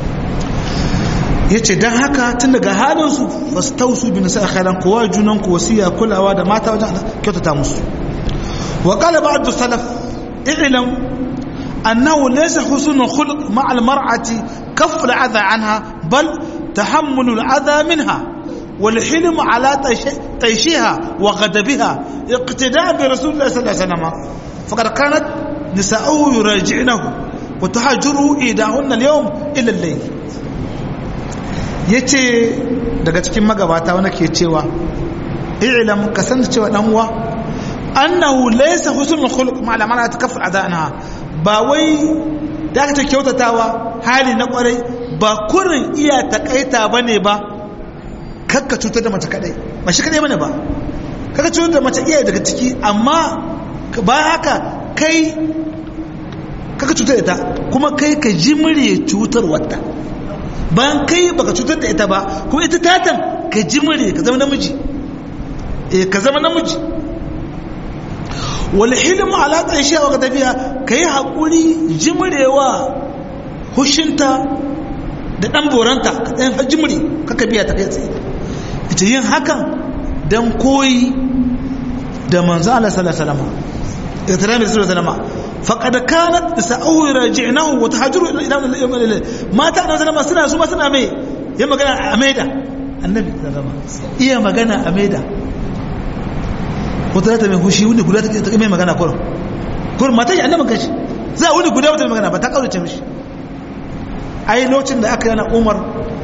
ya ce don haka tun daga halinsu ba su tausu bin sa khairan kowa junan ku wasiya kulawa da mata wajen kyautata musu wa qala ba'd salaf i'lam annahu laysa husnul khuluq ma'a al-mar'ati kaff al-adha anha bal tahammul al-adha minha والحلم على طيشها وغضبها اقتداء برسول الله صلى الله عليه وسلم فقد كانت نساؤه يراجعنه وتهاجره إيداهن اليوم إلى الليل yace daga cikin magabata wanda ke cewa i'lam ka san cewa dan uwa annahu laysa husnul khuluq ma la mana takaffu adana ba wai da ka kyautatawa hali na kwarai ba kurin iya takaita bane ba kakka cutar da mace kadai ba shi kadai bane ba kakka cutar da mace iya daga ciki amma ba haka kai kakka cutar da ita kuma kai ka ji murye cutar wata bayan kai baka cutar da ita ba kuma ita tatan ka ji murye ka zama namiji eh ka zama namiji wal hilmu ala taisha wa tafiya kai hakuri jimrewa hushinta da dan boranta ka dan hajimri kaka biya ta kai tsaye ita yin hakan don koyi da manzo Allah sallallahu alaihi wasallam itirami sallallahu alaihi wasallam faqad kanat sa'u raji'nahu wa tahajuru ila ila mata da sallama suna su ma suna mai ya magana a maida annabi sallallahu iya magana a maida wata ta mai hushi wani guda ta mai magana kurum kurum mata yi annabin kashi za a wani guda wata magana ba ta kaurace mishi ai lokacin da aka yana umar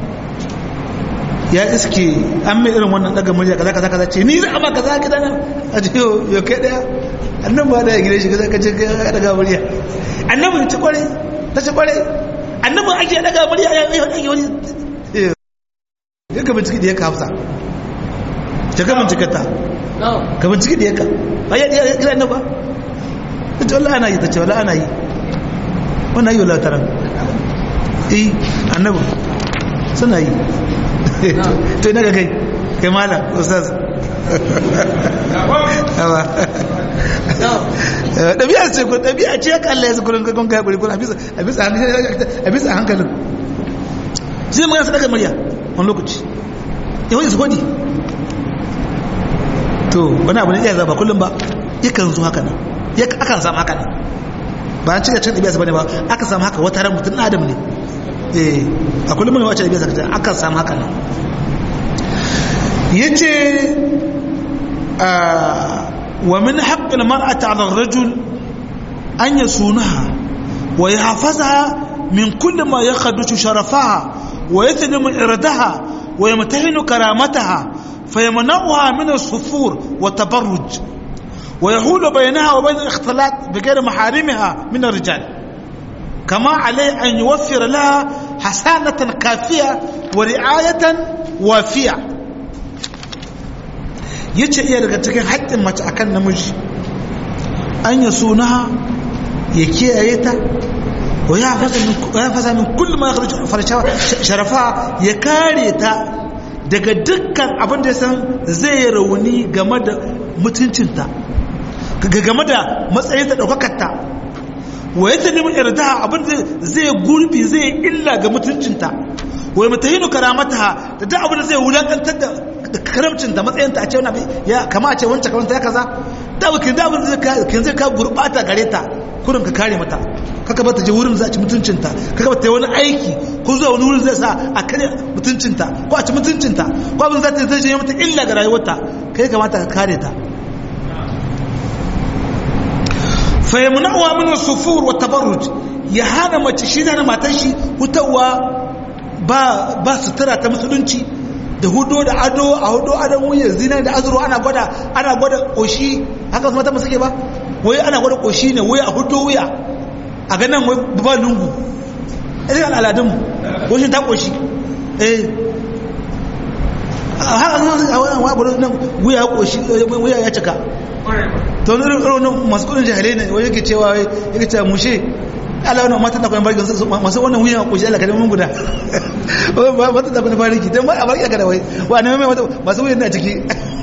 ya iske an mai irin wannan daga murya kaza kaza kaza ce ni za a ba kaza gida nan a ce yau kai daya annabi ba da ya gida shi kaza kace ka daga murya annabi ta kware ta ce kware annabi ake daga murya ya yi ake wani ya ka bincike da ya kafsa ta ka bincike ta ka bincike da ya ka ba ya ya gida annabi ba ta ce wallahi ana yi ta ce wallahi ana yi wannan yi wallahi taran eh annabi suna yi to ina ga kai kai malam ustaz ɗabi'a ce ku ɗabi'a ce ya kalla ya su kurin kakon kai kuri a bisa hankalin sai magana su daga murya wani lokaci yawon su hodi to wani abu ne iya zaba kullum ba yakan zo haka nan akan samu haka nan ba an cika cin ɗabi'a su bane ba aka samu haka wata ran mutum adam ne eh a kullum ne wacce ɗabi'a su akan samu haka nan yace wa min haqqil mar'ati 'ala ar-rajul an yasunaha wa yahfazaha min kulli ma yakhdushu sharafaha wa yathnimu irdaha wa yamtahinu karamataha fayamna'uha min as-sufur wa tabarruj wa yahulu baynaha wa bayna al-ikhtilat bighayri maharimiha min ar-rijal كما عليه أن يوفر لها حسانة كافية ورعاية وافية yace iya daga cikin haƙƙin mace akan namiji an ya sunaha ya kiyaye ta wa ya fasa min kullum ya farshawa sharafa ya kare ta daga dukkan abin da ya san zai rauni game da mutuncinta game da matsayin da ɗaukakarta wa ya ta nemi yarda abin da zai gurbi zai illa ga mutuncinta wa ya mutahinu karamata da duk abin da zai wulakantar da karamcin da matsayinta a ce wani ya kama a ce wancan kamar ya kaza da bakin da abin da zai ka gurbata gare ta kurin ka kare mata kaka bata je wurin za a ci mutuncinta kaka bata yi wani aiki ko zuwa wani wurin zai sa a kare mutuncinta ko a ci mutuncinta ko abin za ta zai je mata illa ga rayuwarta kai kamata ka kare ta fayyamnawa min sufur wa tabarruj ya hana mace shi da matan shi hutawa ba ba sutura ta musulunci da hudo da ado a hudo adon wuyan zina da azuru ana gwada ana gwada koshi haka mata musu ke ba wai ana gwada koshi ne wai a hudo wuya a ganin wai ba lungu irin al'adunmu goshin ta koshi eh a wani nan wuya koshi wuya ya cika to wani irin masu kudin jahilai ne wani yake cewa yake cewa mushe ala wani matan da kwanan bariki masu wannan wuyan koshi ala kadin mun guda matan da kwanan bariki don a bariki kada wai wa ne mai masu wuyan na ciki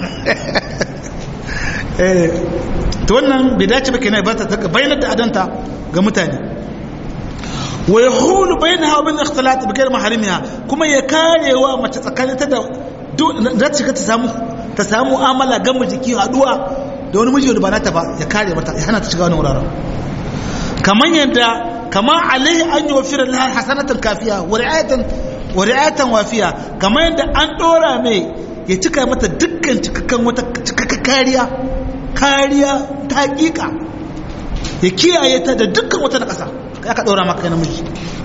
to wannan bai dace ba kenan ba ta bayyana da adanta ga mutane wa yahulu bainaha wa bain ikhtilat bi ghayr maharimiha kuma ya karewa mace tsakanin ta da za ta shiga ta samu ta samu mu'amala ga jiki haduwa da wani miji da ba nata ba ya kare mata ya hana ta shiga wani wuraren kamar yadda kama alaihi an yi wafirar lahar hasanatan kafiya wa ri'ayatan wa ri'ayatan wafiya kamar yadda an dora mai ya cika mata dukkan cikakken wata cikakka kariya kariya ta hakika ya kiyaye ta da dukkan wata na ƙasa ya ka ɗora maka namiji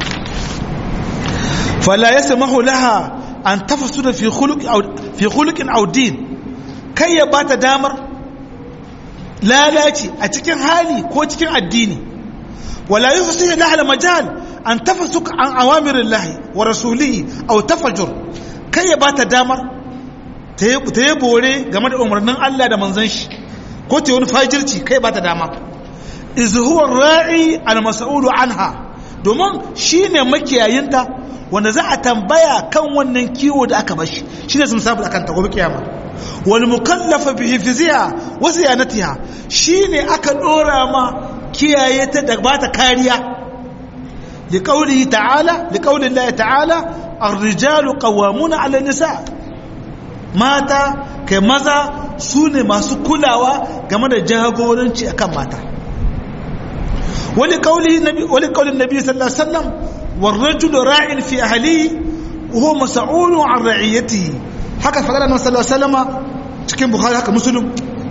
fala ya samahu laha an tafasu da fi hulukin audin kai ya bata damar lalaci a cikin hali ko cikin addini wala yi fusu lahal majal an tafasu an awamirin lahi wa rasulihi au tafajur kai ya bata damar ta yi bore game da umarnin Allah da manzan shi ko ta wani fajirci kai ba ta dama izhuwar ra'i al-mas'ulu anha domin shine makiyayinta wanda za a tambaya kan wannan kiwo da aka bashi shine sun sabu akan ta gobe kiyama wal mukallafa bi hifziha wa siyanatiha shine aka dora ma kiyaye ta da bata kariya li qawlihi ta'ala li qawli Allah ta'ala ar-rijalu qawwamuna 'ala an-nisa mata kai maza su ne masu kulawa game da jagoranci akan mata wani kaulin nabi sallallahu alaihi wasallam warrajul ra'in fi ahli huwa mas'ulun an ra'iyatihi haka fadala na sallallahu alaihi wasallam cikin bukhari haka muslim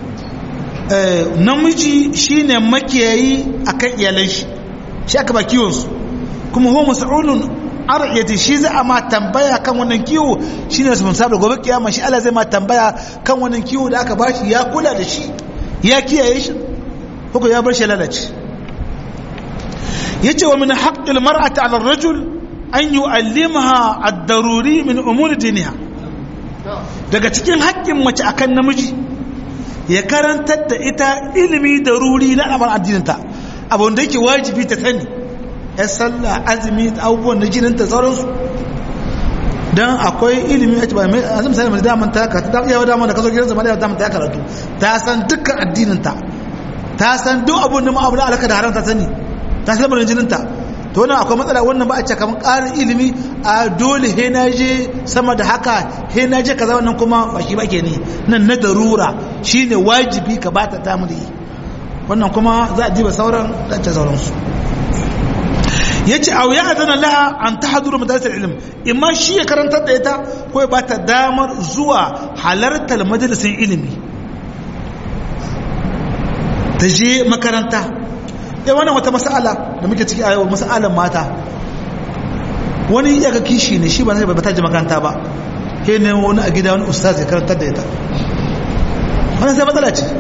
namiji shine makiyayi akan iyalan shi shi aka ba kiwon su kuma huwa mas'ulun aryati shi za a ma tambaya kan wannan kiwo shi ne sun sabu gobe kiyama shi Allah zai ma tambaya kan wannan kiwo da aka bashi ya kula da shi ya kiyaye shi ko ya bar shi lalace yace wa min haqqil mar'ati 'ala ar-rajul an yu'allimaha ad-daruri min umuri diniha daga cikin haƙƙin mace akan namiji ya karantar da ita ilimi daruri na al'amarin addininta abin da yake wajibi ta sani ya sallah azumi abubuwan na jinin ta sauransu don akwai ilimi a cikin mai azumi sai mai daman ta karatu ta yawa daman da kaso gidan zama da daman ta karatu ta san dukkan addininta ta san duk abun da ma'abu da alaka da haram ta sani ta san lamarin jinin ta to wannan akwai matsala wannan ba a ce kamar ƙarin ilimi a dole he na je sama da haka he na je kaza wannan kuma ba shi ba ke ne nan na darura shine wajibi ka bata ta mu da yi wannan kuma za a diba sauran ɗance sauransu ya ce a wuya adana laha an ta haduru majalisar ilim imma shi ya karantar da ita ko ya ba ta damar zuwa halartar majalisar ilimi ta je makaranta ya wannan wata mas'ala da muke ciki a yau mas'alan mata wani ya ga kishi ne shi ba zai ba ta je makaranta ba ke ne wani a gida wani ustaz ya karantar da ita wannan sai matsala ce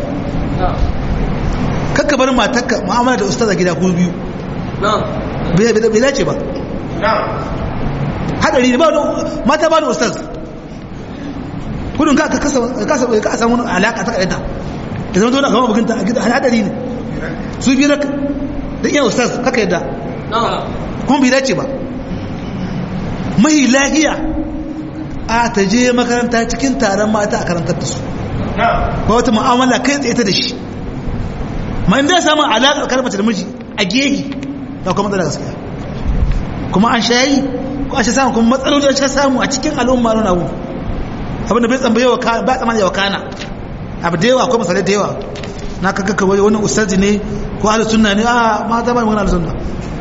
kakka bar matarka mu'amala da ustaz a gida ko biyu bai dace ba hadari ne ba wani mata ba da ustaz gudun ka ka samu alaka ta kaɗaita da zama tona kama bukinta a gida hadari ne su biyu da iya ustaz kaka yadda kuma bai dace ba mai lahiya a ta je makaranta cikin taron mata a karantar da su ba wata mu'amala kai tsaye ta da shi ma inda ya samu alaƙar karmace da miji a gehi da kuma matsala gaskiya kuma an shayi ko an sha samu kuma matsaloli an sha samu a cikin al'umma na abu abinda bai tsambaye wa kana ba tsammanin yawa kana abu da yawa akwai misalai da yawa na kaga kawai wani ustazi ne ko ahlus sunna ne a mata ba wani ahlus sunna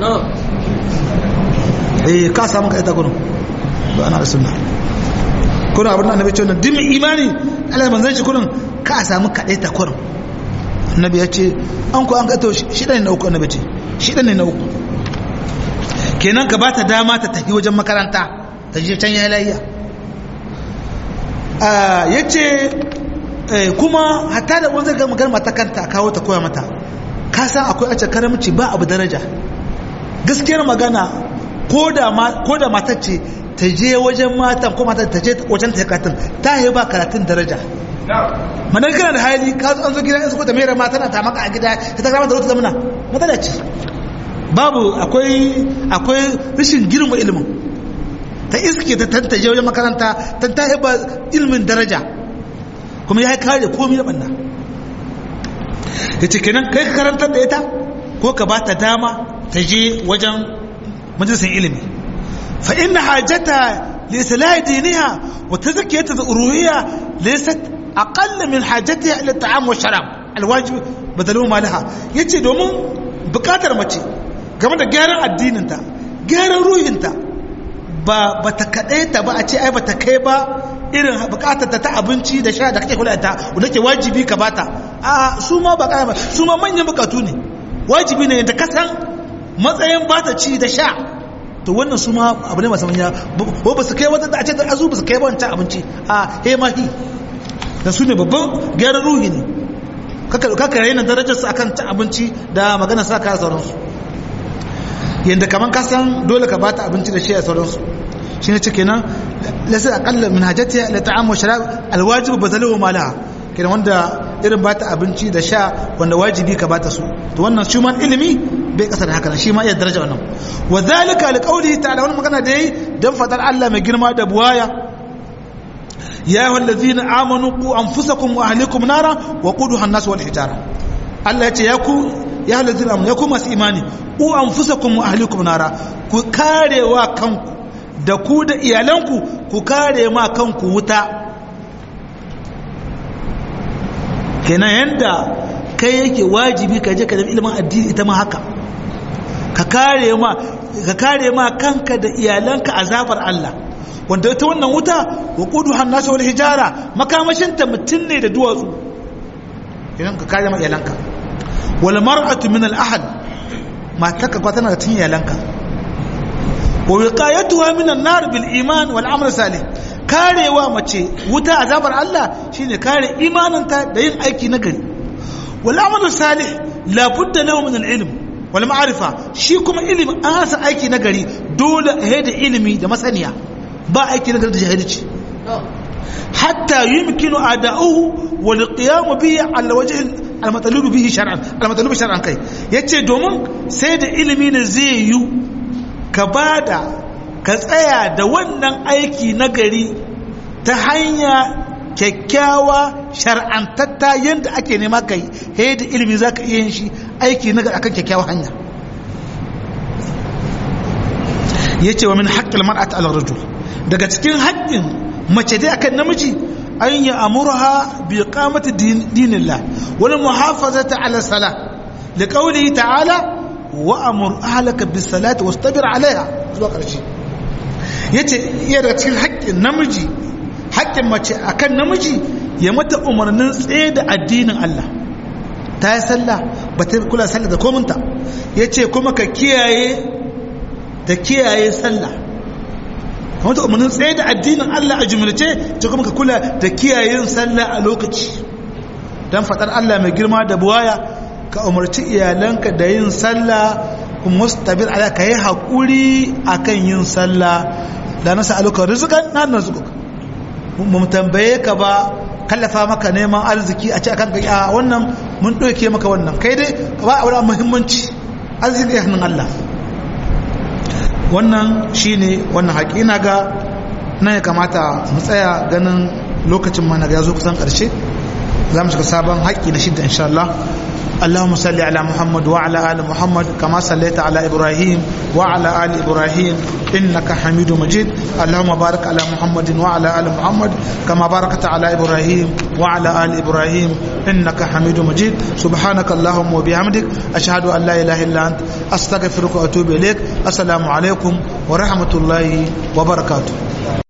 eh ka samu ka ita gurin ba ana ahlus sunna kuna abin da annabi ce wannan dimin imani Allah manzon shi kurin ka samu kaɗai ta kurin annabi ya ce an ku an ga to shi ɗan na uku annabi ce shi ɗan ne na uku kenan ka ba ta dama ta tafi wajen makaranta ta je can ya layiya ya ce kuma hatta da wanzar ga magana mata kanta kawo ta koya mata ka san akwai ace karamci ba abu daraja gaskiyar magana ko da matar ce ta je wajen matan ko matan ta je wajen ta karatun ta yi ba karatun daraja manar kana da hali ka zo an zo gida in suka ta mera mata na ta maka a gida ta ta gama da wata zamana matsala ce babu akwai akwai rashin girma ilimin ta iske ta tantaje wajen makaranta ta ta yi ba ilimin daraja kuma ya yi kare komi da banna ya ce kenan kai ka karantar da ita ko ka ba ta dama ta je wajen majalisar ilimi fa inna hajjata لإصلاح دينها وتزكية الألوهية ليست أقل من حاجتها إلى الطعام والشراب الواجب بدلوا ما لها yace domin bukatar mace game da gyaran addininta gyaran ruhinta ba ba ta kaɗai ta ba a ce ai ba ta kai ba irin bukatar ta abinci da sha da kake kula ta wanda ke wajibi ka bata a su ma ba kai su ma manyan bukatu ne wajibi ne da kasan matsayin bata ci da sha to wannan su ma abu ne masu manya ba ba su kai wata da a ce da azu ba su kai wancan abinci a he mahi da su ne babban gyaran ruhi ne kaka raina darajarsu akan cin abinci da magana sa kaya sauransu yadda kamar kasan dole ka bata abinci da shi a sauransu shi ne cike nan lasar akalla min hajjatiya la ta'amu sharab alwajib bazalu malaha kenan wanda irin bata abinci da sha wanda wajibi ka bata su to wannan shi man ilimi bai kasa da haka shi ma iya daraja wannan wa zalika alqawli ta'ala wannan magana da yayi dan fadar Allah mai girma da buwaya ya ayyuhal ladzina amanu qu anfusakum wa ahlikum nara wa quduha an-nas wal hijara Allah ya ce ya ku ya ayyuhal ladzina amanu ya ku masu imani qu anfusakum wa ahlikum nara ku karewa kanku da ku da iyalanku ku kare ma kanku wuta kenan yanda kai yake wajibi ka je ka nemi ilimin addini ita ma haka ka kare ma ka kare ma kanka da iyalanka azabar Allah wanda ita wannan wuta wa qudu hannasu wal hijara makamashin ta mutun ne da duwatsu idan ka kare ma iyalanka wal mar'atu min al ahad mataka kwa tana da tun iyalanka wa wiqayatuha min an nar bil iman wal amal salih karewa mace wuta azabar Allah shine kare imaninta da yin aiki na gari wal amal salih la budda lahu min al ilm wal ma'rifa shi kuma ilimi an hasa aiki na gari dole a da ilimi da masaniya ba aiki na gari da jahilci hatta yumkinu ada'uhu wal qiyam bihi ala wajh al matalub bihi shar'an al matalub shar'an kai yace domin sai da ilimi ne zai yi ka bada ka tsaya da wannan aiki na gari ta hanya kyakkyawa shar'antatta yadda ake nema kai he da ilimi za ka iya yin shi aiki na akan kyakkyawa hanya ya ce wa min haƙƙin mar'at al-rajul daga cikin haƙƙin mace dai akan namiji an yi amurha bi qamati dinillah wal muhafazati ala salah li qawlihi ta'ala wa amur ahlaka bis salati wastabir alaiha zuwa ƙarshe yace iya daga cikin haƙƙin namiji haƙƙin mace akan namiji ya mata umarnin tsaye da addinin Allah ta yi sallah ba ta kula sallah da kominta ya ce kuma ka kiyaye da kiyaye sallah ka mata umarnin tsaye da addinin Allah a jumlace ce kuma ka kula da kiyayen sallah a lokaci don faɗar Allah mai girma da buwaya ka umarci iyalanka da yin sallah kuma wasu tabir ala ka yi haƙuri akan yin sallah da nasa aluka rizukan na narzukuka mu tambaye ka ba kallafa maka neman arziki a ce akan kai a wannan mun ɗauke maka wannan kai dai ba a wani muhimmanci arziki ya hannun Allah wannan shine wannan haƙi na ga nan ya kamata mu tsaya ganin lokacin mana ya zo kusan ƙarshe za mu shiga sabon haƙi na shidda insha Allah اللهم صل على محمد وعلى آل محمد كما صليت على إبراهيم وعلى آل إبراهيم إنك حميد مجيد اللهم بارك على محمد وعلى آل محمد كما باركت على إبراهيم وعلى آل إبراهيم إنك حميد مجيد سبحانك اللهم وبحمدك أشهد أن لا إله إلا أنت أستغفرك وأتوب إليك السلام عليكم ورحمة الله وبركاته